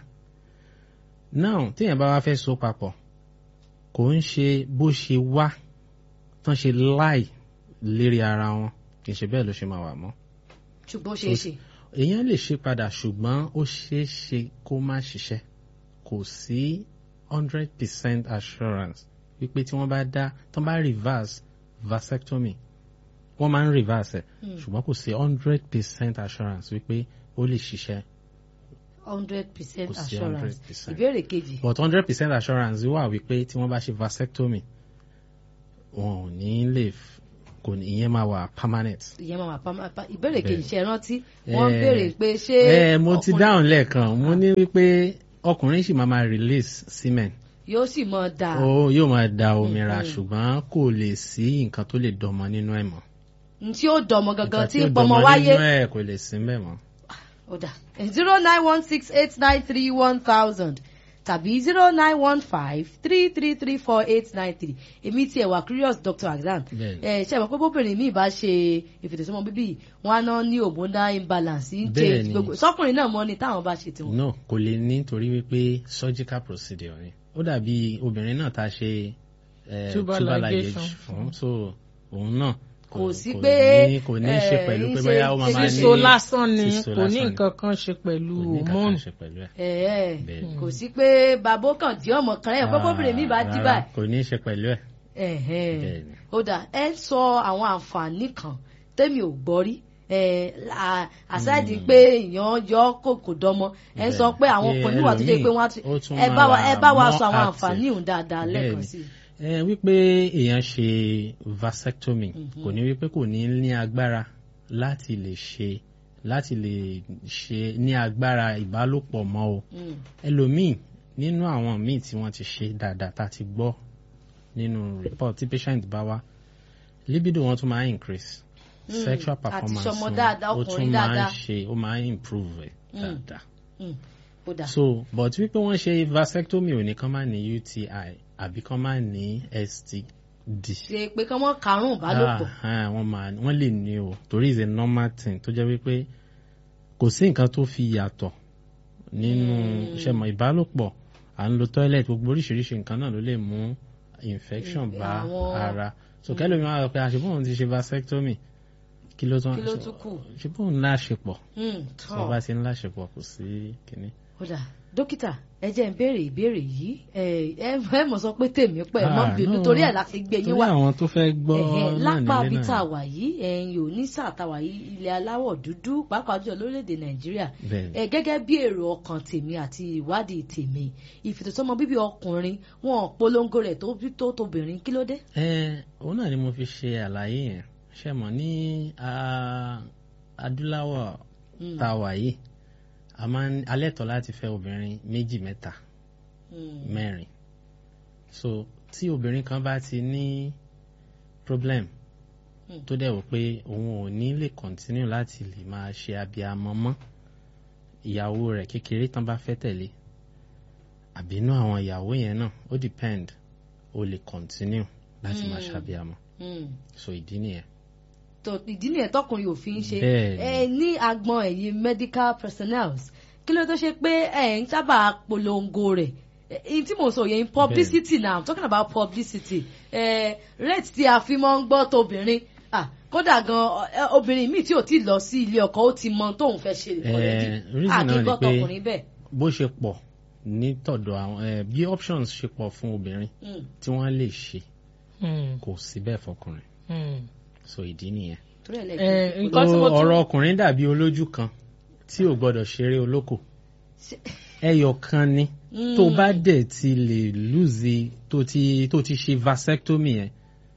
náà téèyàn bá wá fẹ́ so papọ̀ kò ń ṣe bó ṣe wá tán ṣe láì lérí ara wọn kì í ṣe bẹ́ẹ̀ ló ṣe máa wà mọ́ ṣùgbọ́n ó ṣeé ṣe. èèyàn lè ṣe padà ṣùgbọ́n ó ṣeé ṣe kó má ṣiṣẹ́ kò sí hundred percent assurance wípé tí wọ́n bá dá tán bá reverse vasectomy wọ́n máa ń reverse ẹ̀ ṣùgbọ́n kò sí hundred percent assurance wípé ó lè ṣiṣẹ́ hundred percent Kò sí assurance 100%. ìbéèrè kejì but hundred percent assurance wà wípé tí wọ́n bá ṣe vasectomy wọn ò ní lè f- kò ní ìyẹn máa wà permanent. ìyẹn máa wà pa- pa- ìbéèrè Bẹ́ẹ̀. kejì ṣe rántí wọ́n Eh, béèrè pé ṣé ẹ mo ti ọkùnrin dáhùn lẹ́ẹ̀kan mo ní wípé ọkùnrin sì máa máa release semen yóò sì mọ da ó yóò máa da omi ra Mhm. ṣùgbọ́n kò lè sí nǹkan tó lè dọmọ nínú ẹ̀ mọ́. n tí ó dọmọ gangan nǹkan tí ó ń pọmọ dọmọ wáyé nínú ẹ̀ kò lè sí mbẹ̀ mọ́. ó dà zero nine one six eight nine three one thousand tàbí zero nine one five three three three four eight nine three èmi tí ẹ wà curious Dr. Azan Bẹ́ẹ̀ni. ẹ ṣe mọ̀ pé bóbìnrin mi bá ṣe ìfètòsọ́mọ bíbí wọn á náà ní hormonal imbalance ń ṣe Bẹ́ẹ̀ni. gbogbo sọkùnrin náà mọ ni táwọn bá ṣe tiwọn. no kò lè ní torí wípé surgical procedure ni ó dàbí obìnrin náà tá a ṣe eh, Tubal tubal ligation. ligation fún so òun náà Kò sí kò pé, ní- kò ní í ṣe eh, pẹ̀lú pé ṣe- bóyá ó máa ṣe- máa ní síso lásán ni síso kò ní lásán ni. nǹkan kan ṣe pẹ̀lú kò ní nǹkan kan hormone. ṣe pẹ̀lú ẹ̀. ẹ Bẹ́ẹ̀ni. kò sí pé bàbá kan tí ọmọ kan lẹ́yìn pé bóbìnrin mi bá dí Rárá, báyìí kò ní í ṣe pẹ̀lú ẹ̀. Ẹ̀hẹ́n. Bẹ́ẹ̀ni. ó dà ẹ ń sọ àwọn àǹfààní kan tẹ́mi ò gbọ́ rí ẹ à- àṣàdì pé èèyàn yọ kò kò dọmọ ẹ ń sọ pé àwọn Bẹ́ẹ̀ni. ọkùnrin wà tó jẹ́ pé wọ́n á ti Ó tún ẹ bá wa máa ẹ bá wa more sọ àwọn active. àǹfààní òun dáadáa lẹ́ẹ̀kan Bẹ́ẹ̀ni. sí i. ẹ wípé èèyàn ṣe vasectomy kò ní wípé kò ní ní agbára láti lè ṣe láti lè ṣe ní agbára ìbálòpọ̀ mọ́ o Mm. ẹlòmíì nínú àwọn míì tí wọ́n ti ṣe dáadáa tá a ti gbọ́ nínú report tí patient bá wá libido wọn tún máa ń increase Mm. sexual Àti performance ṣọmọ wọn dáadáa, ó ọkùnrin tún máa ń dáadáa. ṣe ó máa ń improve ẹ̀ Mm. dáadáa Mm. ó dà so but wípé wọ́n ṣe vasectomy ò ní kán máa ní UTI àbí kán máa ní STD. ṣe pé kí wọ́n karùn-ún ìbálòpọ̀ Ah, ah, wọ́n máa wọ́n lè ní o torí is a normal thing tó jẹ́ wípé kò sí nǹkan tó fi yàtọ̀ nínú Mm. iṣẹ́ mọ̀ ìbálòpọ̀ à ń lo toilet gbogbo oríṣiríṣi nǹkan náà ló lè mú infection Mm, bá àwọn- ara so kẹ́lómi máa rọ pé àṣepọ̀ òun ti ṣe vasectomy kí ló tún Kí ló tún kù? ṣepọ̀ òun láṣepọ̀ Mm, tó tọ́. bá ti ń láṣepọ̀ kò sí kínní. ó dà dókítà ẹ jẹ́ ń béèrè ìbéèrè yìí ẹ ẹ ẹ mọ̀ sọ pé tèmi pẹ̀ ẹ mọ́ Ah, bínú no. torí ẹ̀ láti gbé yín torí wá àwọn tó fẹ́ gbọ́ Ẹ̀hẹ̀, náà lápá nílé bí tá a náà wà yìí ẹ̀yin ò ní sáà tá a wà yìí ilẹ̀ aláwọ̀ dúdú pàápàá jùlọ lórílẹ̀‐èdè nàìjíríà bẹ́ẹ̀ ni. ẹ gẹ́gẹ́ bí èrò ọkàn tèmi àti ìwádìí tèmi ìfètòsọ́mọ bíbí ọkùnrin wọn ò polongo rẹ̀ tó bí tó tóbìnrin kí ló dé. ẹ òun náà ni mo fi ṣe àlàyé yẹn ṣe mọ̀ ní ah, adúláwọ̀ Mm, tá a wà yìí a máa ń alẹ́tọ̀ láti fẹ́ obìnrin méjì mẹ́ta mm, mẹ́rin so tí obìnrin kan bá ti ní problem Mm. tó dẹ̀ wò pé òun ò ní lè continue láti lè máa ṣe abiyamọ mọ́ ìyàwó rẹ̀ kékeré tán bá fẹ́ tẹ̀lé àbínú àwọn ìyàwó yẹn náà ó depend ó lè continue láti máa Mm. ṣàbíamọ mm. so ìdí nìyẹn. tó ìdí nìyẹn tọkùnrin ò fi ń ṣe Bẹ́ẹ̀ni. ẹ ní agbọn ẹ̀yin medical personnel kí ló tó ṣe pé ẹ ń sábà polongo rẹ̀ èyí tí mo sọ yẹn publicity now i'm talking about publicity ẹ rate tí a fi mọ́ ń gbọ́ tóbìnrin ah kódà gan ẹ, obìnrin míì tí ò tí lọ sí ilé ọkọ ó ti mọ tóun fẹ́ ṣe already reason náà ni àkíkọ́ pé tọkùnrin bẹ́ẹ̀. bó ṣe pọ̀ ní tọ̀dọ̀ àwọn ẹ, bí options ṣe pọ̀ fún obìnrin Mm, tí wọ́n lè ṣe Hmm, kò sí bẹ́ẹ̀ fọkùnrin hmm. so ìdí nìyẹn. torí ẹ̀ Eh, lẹ́gbẹ̀ẹ́ nǹkan tí mo tún- ọ̀rọ̀ ọkùnrin dàbí olójú kan tí ò gbọ́dọ̀ ṣeré olóko ẹyọ kan ni tó bá dẹ̀ ti lè lùzì tó ti tó ti ṣe vasectomy yẹn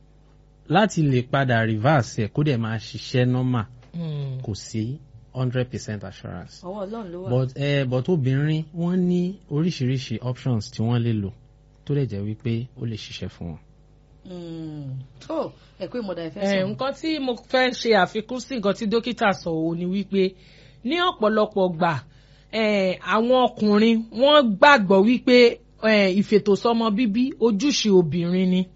láti lè padà reverse ẹ̀ kó dẹ̀ máa ṣiṣẹ́ normal Mm. kò sí hundred percent assurance ọwọ́ ọlọ́run ló wà. but eh, but obìnrin wọ́n ní oríṣiríṣi options tí wọ́n lè lò tó lè jẹ́ wípé ó lè ṣiṣẹ́ fún wọn. Mm. tó ẹ pé mo dà ẹ fẹ́ Eh, sọ. nǹkan tí mo fẹ́ ṣe àfikún sí nǹkan tí dókítà sọ òun ni wípé ní ọ̀pọ̀lọpọ̀ gbà eh, àwọn ọkùnrin wọ́n gbàgbọ́ wípé eh, ìfètòsọ́mọ bíbí ojúṣe obìnrin ni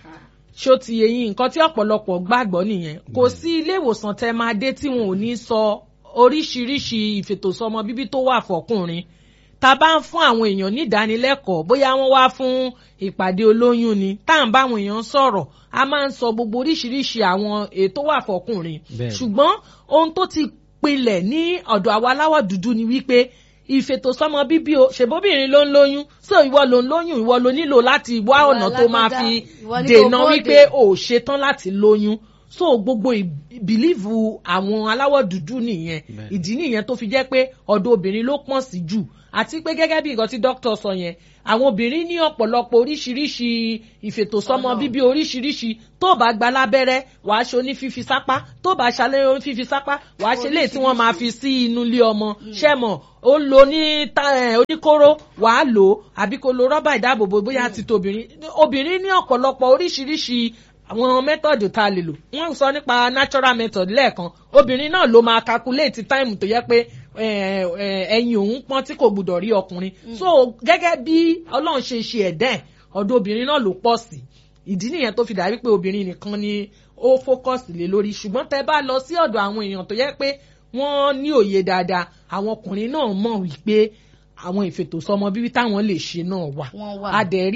ṣó ti yẹ yín nǹkan tí ọ̀pọ̀lọpọ̀ gbàgbọ́ nìyẹn kò sí ilé ìwòsàn tẹ máa dé tí wọn ò ní sọ oríṣiríṣi ìfètòsọ́mọ bíbí tó wà fọkùnrin tá a bá ń fún àwọn èèyàn ní ìdánilẹ́kọ̀ọ́ bóyá wọ́n wá fún ìpàdé olóyún ni tá à ń bá àwọn èèyàn sọ̀rọ̀ a máa ń sọ gbogbo oríṣiríṣi àwọn ètò wà fọkùnrin Bẹ́ẹ̀ni. ṣùgbọ́n ohun tó ti pilẹ̀ ní ọ̀dọ̀ àwa aláwọ̀ dúdú ni wípé ìfètòsọ́mọ bíbí o ṣèbóbìnrin ló ń lóyún so ìwọ ló ń lóyún ìwọ ló nílò láti wá Ìwọ ọ̀nà tó máa alágbádá, fi ìwọ ní kó dènà bóde. wípé o ò ṣetán láti lóyún so gbogbo ìbílíìfù àwọn aláwọ̀ dúdú nìyẹn Bẹ́ẹ̀ni. ìdí nìyẹn tó fi jẹ́ pé ọ̀dọ̀ obìnrin ló pọ̀n sí jù àti pé gẹ́gẹ́ bí nǹkan tí dókítà sọ yẹn àwọn obìnrin ní ọ̀pọ̀lọpọ̀ oríṣiríṣi ìfètòsọ́mọ Ọ̀nà. bíbí oríṣiríṣi tó bá gba lábẹ́rẹ́ wàá ṣe oní fífi sápá tó bá ṣalẹ́ oní fífi sápá wàá ṣe léè tí wọ́n máa fi sí inú ilé ọmọ ṣẹ́mọ̀ ó lo ní ta- eh, oníkóró wàá lò ó àbí kó lo rọ́bà ìdáàbòbò bóyá ti tobìnrin obìnrin ní ọ̀pọ̀lọpọ̀ oríṣiríṣi àwọn mẹ́tọ̀dù tá a lè lò wọ́n sọ nípa natural method lẹ́ẹ̀kan obìnrin náà ló máa calculate time tó yẹ pé eh, eh, ẹyin òun pọ́n tí kò gbúdọ̀ rí ọkùnrin so gẹ́gẹ́ bí ọlọ́run ṣe ṣe ẹ̀dá ẹ̀ ọ̀dọ̀ obìnrin náà ló pọ̀ sí ìdí nìyẹn tó fi dàbí pé obìnrin nìkan ni ó focus lé lórí ṣùgbọ́n tẹ́ bá lọ sí ọ̀dọ̀ àwọn èèyàn tó yẹ pé wọ́n ní òye dáadáa àwọn ọkùnrin náà mọ̀ wípé àwọn ìfètòsọ́mọ bíbí táwọn lè ṣe náà wà Wọ́n wà. a dẹ̀ rí